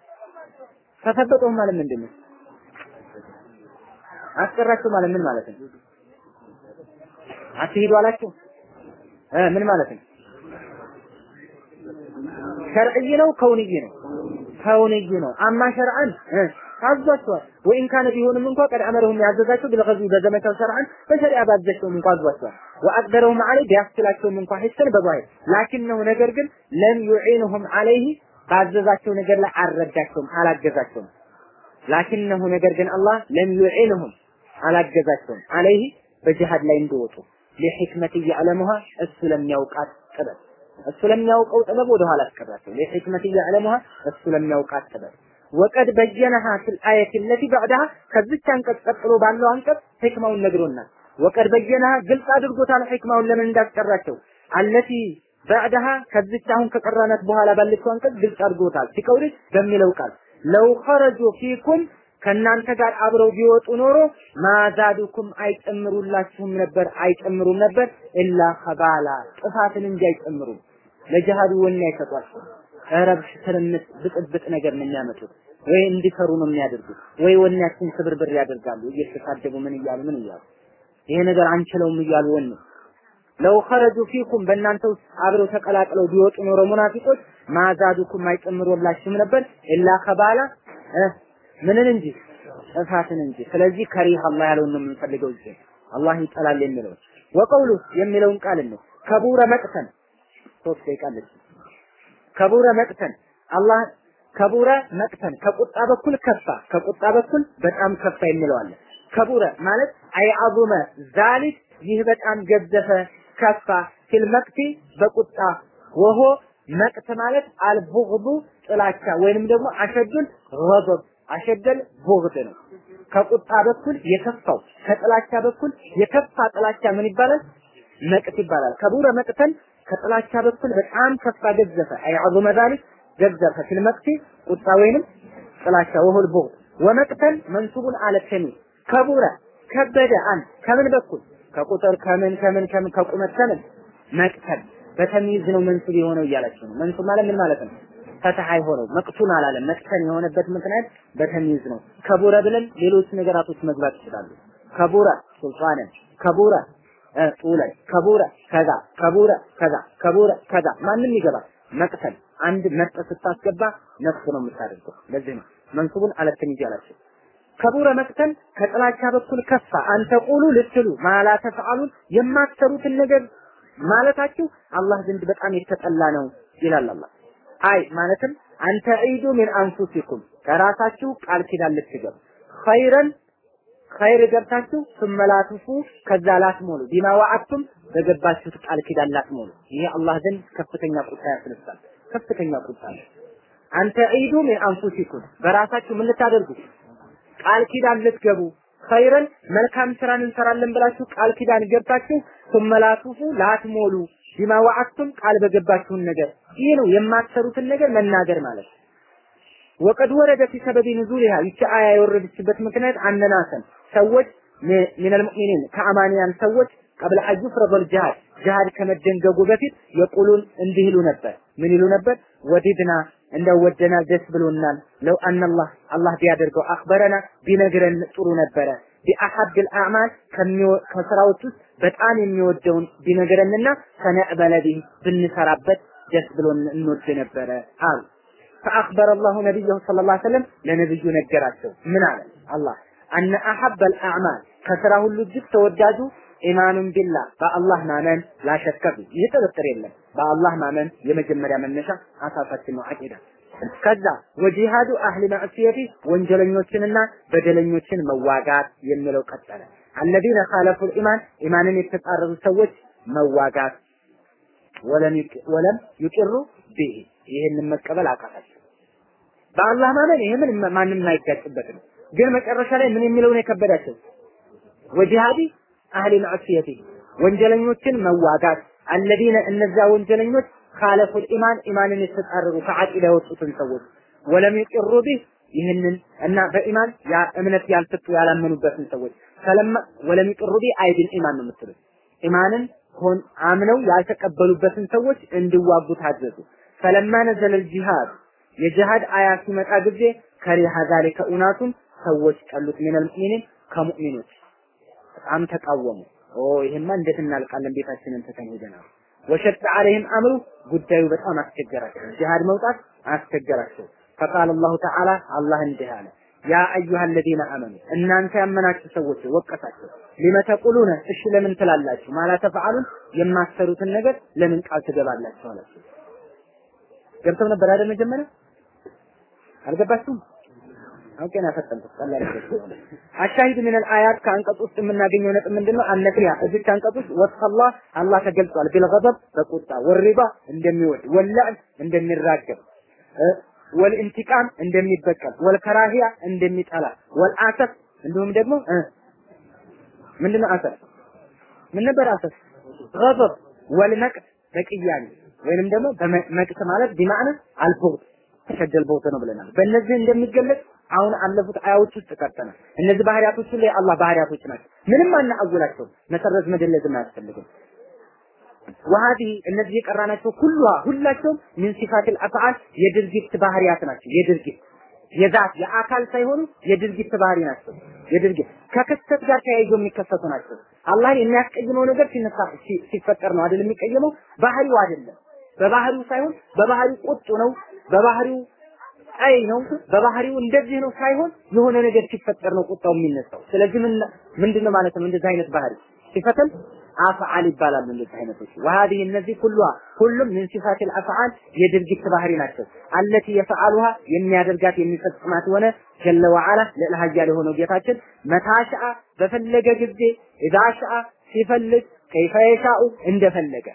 ተሰበጠው ማለት ምንድን ነው? አስቀራቸው ማለት ምን ማለት ነው? አትሄዱ አላቸው እ ምን ማለት ነው? ሸርዕይ ነው ከውንይ ነው? ከውንይ ነው። አማ ሸርዓን አዟቸዋል። ወይን ካነ ቢሆንም እንኳ ቀድ አመረሁም ያዘዛቸው ቢልገዝዊ በዘመቻው ሸርዓን በሸሪዓ ባዘቸውም እንኳ አዟቸዋል። ወአቅደረሁም ዐለይህ ቢያስችላቸውም እንኳ ሂሰን በዛሂር ላኪነሁ ነገር ግን ለም ዩዒንሁም ዐለይህ ባዘዛቸው ነገር ላይ አልረዳቸውም፣ አላገዛቸውም። ላኪነሁ ነገር ግን አላህ ለም ዩዒንሁም አላገዛቸውም ዐለይህ በጅሃድ ላይ እንዲወጡ ለሕክመት ያዕለሙሃ እሱ ለሚያውቃት ጥበብ እሱ ለሚያውቀው ጥበብ ወደ ኋላ አስቀራቸው። ለሕክመት ያዕለሙሃ እሱ ለሚያውቃት ጥበብ ወቀድ በየነሃ ፊል አየት ለቲ ባዕዳሃ ከዚች አንቀጽ ቀጥሎ ባለው አንቀጽ ሕክማውን ነግሮናል። ወቀድ በየነሃ ግልጽ አድርጎታል ሕክማውን ለምን እንዳስቀራቸው አለቲ ባዕዳሃ ከዚች አሁን ከቀራናት በኋላ ባለችው አንቀጽ ግልጽ አድርጎታል። ሲቀውል በሚለው ቃል ለው ኸረጁ ፊኩም ከእናንተ ጋር አብረው ቢወጡ ኖሮ ማዛዱኩም አይጨምሩላችሁም ነበር አይጨምሩም ነበር ኢላ ከባላ ጥፋትን እንጂ አይጨምሩም። ለጅሃዱ ወኔ አይሰጧቸው። ረብሽ፣ ትርምስ፣ ብጥብጥ ነገር ነው የሚያመጡት። ወይ እንዲፈሩ ነው የሚያደርጉት፣ ወይ ወኔያችን ስብርብር ያደርጋሉ። እየተሳደቡ ምን እያሉ ምን እያሉ ይሄ ነገር አንችለውም እያሉ ወኔ ለው ኸረጁ ፊኩም በእናንተ ውስጥ አብረው ተቀላቅለው ቢወጡ ኖሮ ሙናፊቆች ማዛዱኩም አይጨምሩላችሁም ነበር ኢላ ከባላ ምንን እንጂ ጥፋትን እንጂ። ስለዚህ ከሪህ አላህ ያለውን ነው የምንፈልገው እዚህ አላህ ይጠላል የሚለው ወቀውሉ የሚለውን ቃል ነው። ከቡረ መቅተን ሶስት ደቂቃ አለች። ከቡረ መቅተን አላህ ከቡረ መቅተን ከቁጣ በኩል ከፋ፣ ከቁጣ በኩል በጣም ከፋ የሚለው አለ። ከቡረ ማለት አይአዙመ ዛሊክ ይህ በጣም ገዘፈ ከፋ ፊል መቅቲ በቁጣ ወሆ መቅት ማለት አልቡግዱ ጥላቻ ወይንም ደግሞ አሸዱል ገضብ አሸደል ቡግድ ነው። ከቁጣ በኩል የከፋው ከጥላቻ በኩል የከፋ ጥላቻ ምን ይባላል? መቅት ይባላል። ከቡረ መቅተን ከጥላቻ በኩል በጣም ከፋ ገዘፈ አይ ዐዙመ ዛሊክ ገዘፈ ፊል መቅቲ ቁጣ ወይንም ጥላቻ ወሁል ቡግድ ወመቅተን መንሱቡን አለ ከሚ ከቡረ ከበደ አን ከምን በኩል ከቁጥር ከምን ከምን ከምን ከቁመት ከምን መቅተል በተሚዝ ነው መንሱብ የሆነው እያላችሁ ነው። መንሱብ ማለት ምን ማለት ነው? ፈትሐ የሆነው መቅቱን አላለም። መቅተን የሆነበት ምክንያት በተሚዝ ነው። ከቡረ ብለን ሌሎች ነገራቶች መግባት ይችላሉ። ከቡረ ሱልጣንን፣ ከቡረ ጡለን፣ ከቡረ ከዛ፣ ከቡረ ከዛ፣ ከቡረ ከዛ ማንም ይገባል። መቅተል አንድ መርጠ ስታስገባ ነፍስ ነው የምታደርገው። ለዚህ ነው መንሱቡን አለተን ይጃላችሁ ከቡረ መቅተን ከጥላቻ በኩል ከፋ አንተ ቁሉ ልትሉ ማላ ተፍዓሉን የማትሰሩትን ነገር ማለታችሁ አላህ ዘንድ በጣም የተጠላ ነው ይላል አላህ። አይ ማለትም አንተ ዒዱ ሚን አንፉሲኩም ከራሳችሁ ቃል ኪዳን ልትገቡ ኸይረን ኸይር ገብታችሁ ስመላትፉ ከዛ ላትሞሉ ቢማ ወዐድቱም በገባችሁት ቃል ኪዳን ላትሞሉ ይሄ አላህ ዘንድ ከፍተኛ ቁጣ ያስነሳል። ከፍተኛ ቁጣ ነው። አንተ ዒዱ ሚን አንፉሲኩም በራሳችሁ ምን ልታደርጉ ቃል ኪዳን ልትገቡ ኸይረን መልካም ስራን እንሰራለን ብላችሁ ቃል ኪዳን ገብታችሁ ሱመላቱፉ ላትሞሉ ቢማ ወዐድቱም ቃል በገባችሁን ነገር ይህ ነው የማትሰሩትን ነገር መናገር ማለት ወቀድ ወረደ ፊ ሰበቢ ኑዙሊሃ ይቺ አያ የወረደችበት ምክንያት አነናሰን ሰዎች ሚነል ሙእሚኒን ከአማንያን ሰዎች ቀብለ አን ዩፍረደል ጂሃድ ጂሃድ ከመደንገጉ በፊት የቁሉን እንዲህ ይሉ ነበር ምን ይሉ ነበር ወዲድና እንደው ወደናል ደስ ብሎናል ለው አነላህ አላህ ቢያደርገው አክበረና ቢነግረን ጥሩ ነበረ ቢአሐድ አልአዕማል ከስራዎች ውስጥ በጣም የሚወደውን ቢነግረንና ፈነዕበለ ቢህ ብንሰራበት ደስ ብሎን እንወድ ነበረ አሉ فأخبر الله نبيه صلى الله عليه وسلم ለነብዩ ነገራቸው ምን አለ አላህ አነ አሐበ አልአዕማል ከስራ ሁሉ እጅግ ተወዳጁ ኢማኑን ቢላህ በአላህ ማመን ላሸከፍ ይህ ጥርጥር የለም በአላህ ማመን የመጀመሪያ መነሻ አሳሳችን ነው አቂዳ ከዛ ወጂሃዱ አህሊ ማዕሲየቲ ወንጀለኞችንና በደለኞችን መዋጋት የሚለው ቀጠለ አለዚነ ካለፉ ኢማን ኢማንን የተጻረሩ ሰዎች መዋጋት ወለም ይቅሩ ቢሂ ይህንን መቀበል አቃታቸው በአላህ ማመን ይሄ ምን ማንም የማይጋጭበት ነው ግን መጨረሻ ላይ ምን የሚለውን የከበዳቸው ወጂሃዲ አህሊ ማዕሲየቲ ወንጀለኞችን መዋጋት አለዚነ እነዚያ ወንጀለኞች ካለፉል ኢማን ኢማንን የተጻረሩ ከዓቂዳ የወጡትን ሰዎች ወለም ይቅሩ ቢህ ይህንን እና በኢማን ያ እምነት ያልሰጡ ያላመኑበትን ሰዎች ፈለማ ወለም ይቅሩ ቢህ አይድል ኢማን ነው የምትሉት ኢማንን ሆን አምነው ያልተቀበሉበትን ሰዎች እንዲዋጉ ታዘዙ ፈለማ ነዘለ ጂሃድ የጂሃድ አያ ሲመጣ ጊዜ ከሪሃ ዛሊከ ኡናቱን ሰዎች ጠሉት ሚነል ሙእሚኒን ከሙእሚኖች በጣም ተቃወሙ ኦ ይሄማ እንዴት እናልቃለን ቤታችንን ትተን ሄደናል ወሸጥ አለይህም አምሩ ጉዳዩ በጣም አስቸገራቸው ጂሃድ መውጣት አስቸገራቸው ፈቃል አላሁ ተዓላ አላህ እንዲህ አለ ያ አዩሃ አለዚነ አመኑ እናንተ ያመናችሁ ሰዎች ወቀሳቸው ሊመ ተቁሉነ እሺ ለምን ትላላችሁ ማላ ተፈዓሉን የማትሰሩትን ነገር ለምን ቃል ትገባላችሁ አላቸው ገብተው ነበር አይደል መጀመሪያ አልገባችሁም አውቄ ነው ያፈጠንኩት ቀላል አሻሂድ ምን አልአያት ከአንቀጽ ውስጥ የምናገኘው ነጥብ ምንድነው አነፊያ እዚህ አንቀጽ ውስጥ ወስፈላህ አላህ ተገልጿል ቢልገضብ በቁጣ ወሪባ እንደሚወድ ወላዕን እንደሚራገብ ወልኢንቲቃም እንደሚበቀል ወልከራሂያ እንደሚጠላ ወልአሰፍ እንዲሁም ደግሞ ምንድነው አሰፍ ምን ነበር አሰፍ ገضብ ወልመቅት በቅያኔ ወይንም ደግሞ በመቅት ማለት ቢማዕና አልቡግድ ተሸደል ቦተ ነው ብለናል። በእነዚህ እንደሚገለጽ አሁን አለፉት አያዎች ውስጥ ቀርተናል። እነዚህ ባህሪያቶች ሁሉ የአላህ ባህሪያቶች ናቸው። ምንም አናአውላቸው መሰረዝ መደለዝም አያስፈልግም። ወሀዲ እነዚህ የቀራናቸው ሁሉ ሁላቸውም ሚን ሲፋቲል አፍዓል የድርጊት ባህሪያት ናቸው። የድርጊት የዛት የአካል ሳይሆኑ የድርጊት ባህሪ ናቸው። የድርጊት ከክስተት ጋር ተያይዞ የሚከሰቱ ናቸው። አላህን የሚያስቀይመው ነገር ሲነሳ ሲፈጠር ነው አይደል የሚቀየመው? ባህሪው አይደለም። በባህሪው ሳይሆን በባህሪው ቁጡ ነው፣ በባህሪው ቀይ ነው፣ በባህሪው እንደዚህ ነው ሳይሆን የሆነ ነገር ሲፈጠር ነው ቁጣው የሚነሳው። ስለዚህ ምን ምንድነው ማለት ነው? እንደዚህ አይነት ባህሪ ሲፈተል አፍዓል ይባላሉ። እንደዚህ አይነቶች ወሀዲህ እነዚህ ሁሉ ሁሉም ምን ሲፋቲል አፍዓል የድርጊት ባህሪ ናቸው። አለቲ የፈዓሉሃ የሚያደርጋት የሚፈጽማት ሆነ ጀለ ወዓላ ልዕለ ኃያል የሆነው ጌታችን መታሻአ በፈለገ ጊዜ ኢዛ ሻአ ሲፈልግ ከይፈ የሻኡ እንደፈለገ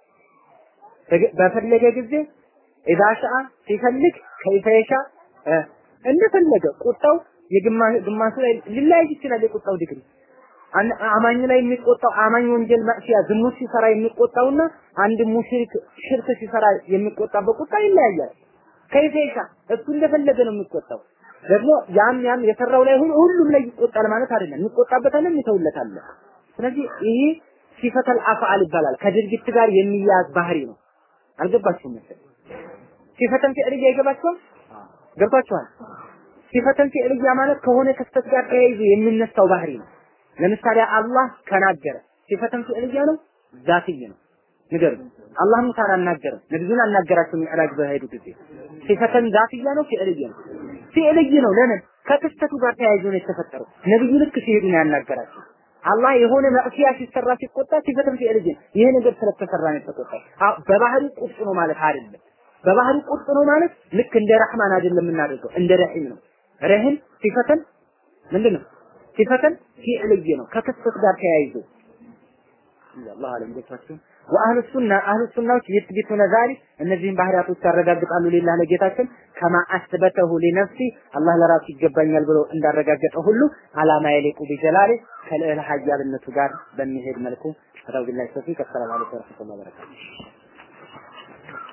በፈለገ ጊዜ ኢዛ ሻአ ሲፈልግ ከይፈ የሻ እንደፈለገ ቁጣው የግማሹ ላይ ሊለያይ ይችላል። የቁጣው ዲግሪ አማኝ ላይ የሚቆጣው አማኝ ወንጀል ማዕሲያ ዝሙት ሲሰራ የሚቆጣውና አንድ ሙሽሪክ ሽርክ ሲሰራ የሚቆጣበት ቁጣ ይለያያል። ከይፈ የሻ እሱ እንደፈለገ ነው የሚቆጣው። ደግሞ ያም ያም የሰራው ላይ ሁሉ ሁሉም ላይ ይቆጣል ማለት አይደለም። የሚቆጣበት አለ፣ የሚተውለት አለ። ስለዚህ ይሄ ሲፈተል አፍዓል ይባላል። ከድርጊት ጋር የሚያያዝ ባህሪ ነው። አልገባችሁም መሰለኝ። ሲፈተን ፊዕልያ ይገባችኋል? ገብቷችኋል? ሲፈተን ፊዕልያ ማለት ከሆነ ክስተት ጋር ተያይዞ የሚነሳው ባህሪ ነው። ለምሳሌ አላህ ከናገረ ሲፈተን ፊዕልያ ነው፣ ዛትይ ነው። ንገሩ። አላህ ሙሳን አናገረም፣ ነብዩን አናገራቸው ሚዕራጅ በሄዱ ጊዜ ሲፈተን ዛትያ ነው ፊዕልይ ነው ፊዕልይ ነው። ለምን ከክስተቱ ጋር ተያይዞ ነው የተፈጠረው። ነብዩ ልክ ሲሄዱ ነው ያናገራቸው። አላህ የሆነ መዕሲያ ሲሰራ ሲቆጣ ሲፈተን ፊዕልይ ነው። ይሄ ነገር ስለተሰራ ነው የተቆጣው። በባህሪ ቁጡ ነው ማለት አይደለም። በባህሪ ቁጡ ነው ማለት ልክ እንደ ረህማን አይደለም የምናደርገው፣ እንደ ረሂም ነው። ረሂም ሲፈተን ምንድን ነው? ሲፈተን ፊዕልይ ነው ከክስተት ጋር ተያይዞ አላህ አለም ገብቷችሁ ወአህሉ ሱና አህሉ ሱናዎች ይትቢቱነ ዛሊክ እነዚህን ባህሪያቶች ያረጋግጣሉ ሊላህ ለጌታችን ከማ አስበተሁ ሊነፍሲ አላህ ለራሱ ይገባኛል ብሎ እንዳረጋገጠ ሁሉ አላማ የሊቁ ቢጀላሊ ከልዕል ሀያልነቱ ጋር በሚሄድ መልኩ ረቢላህ ተፊቅ ሰላም አለይኩም ወረህመቱላሂ ወበረካቱሁ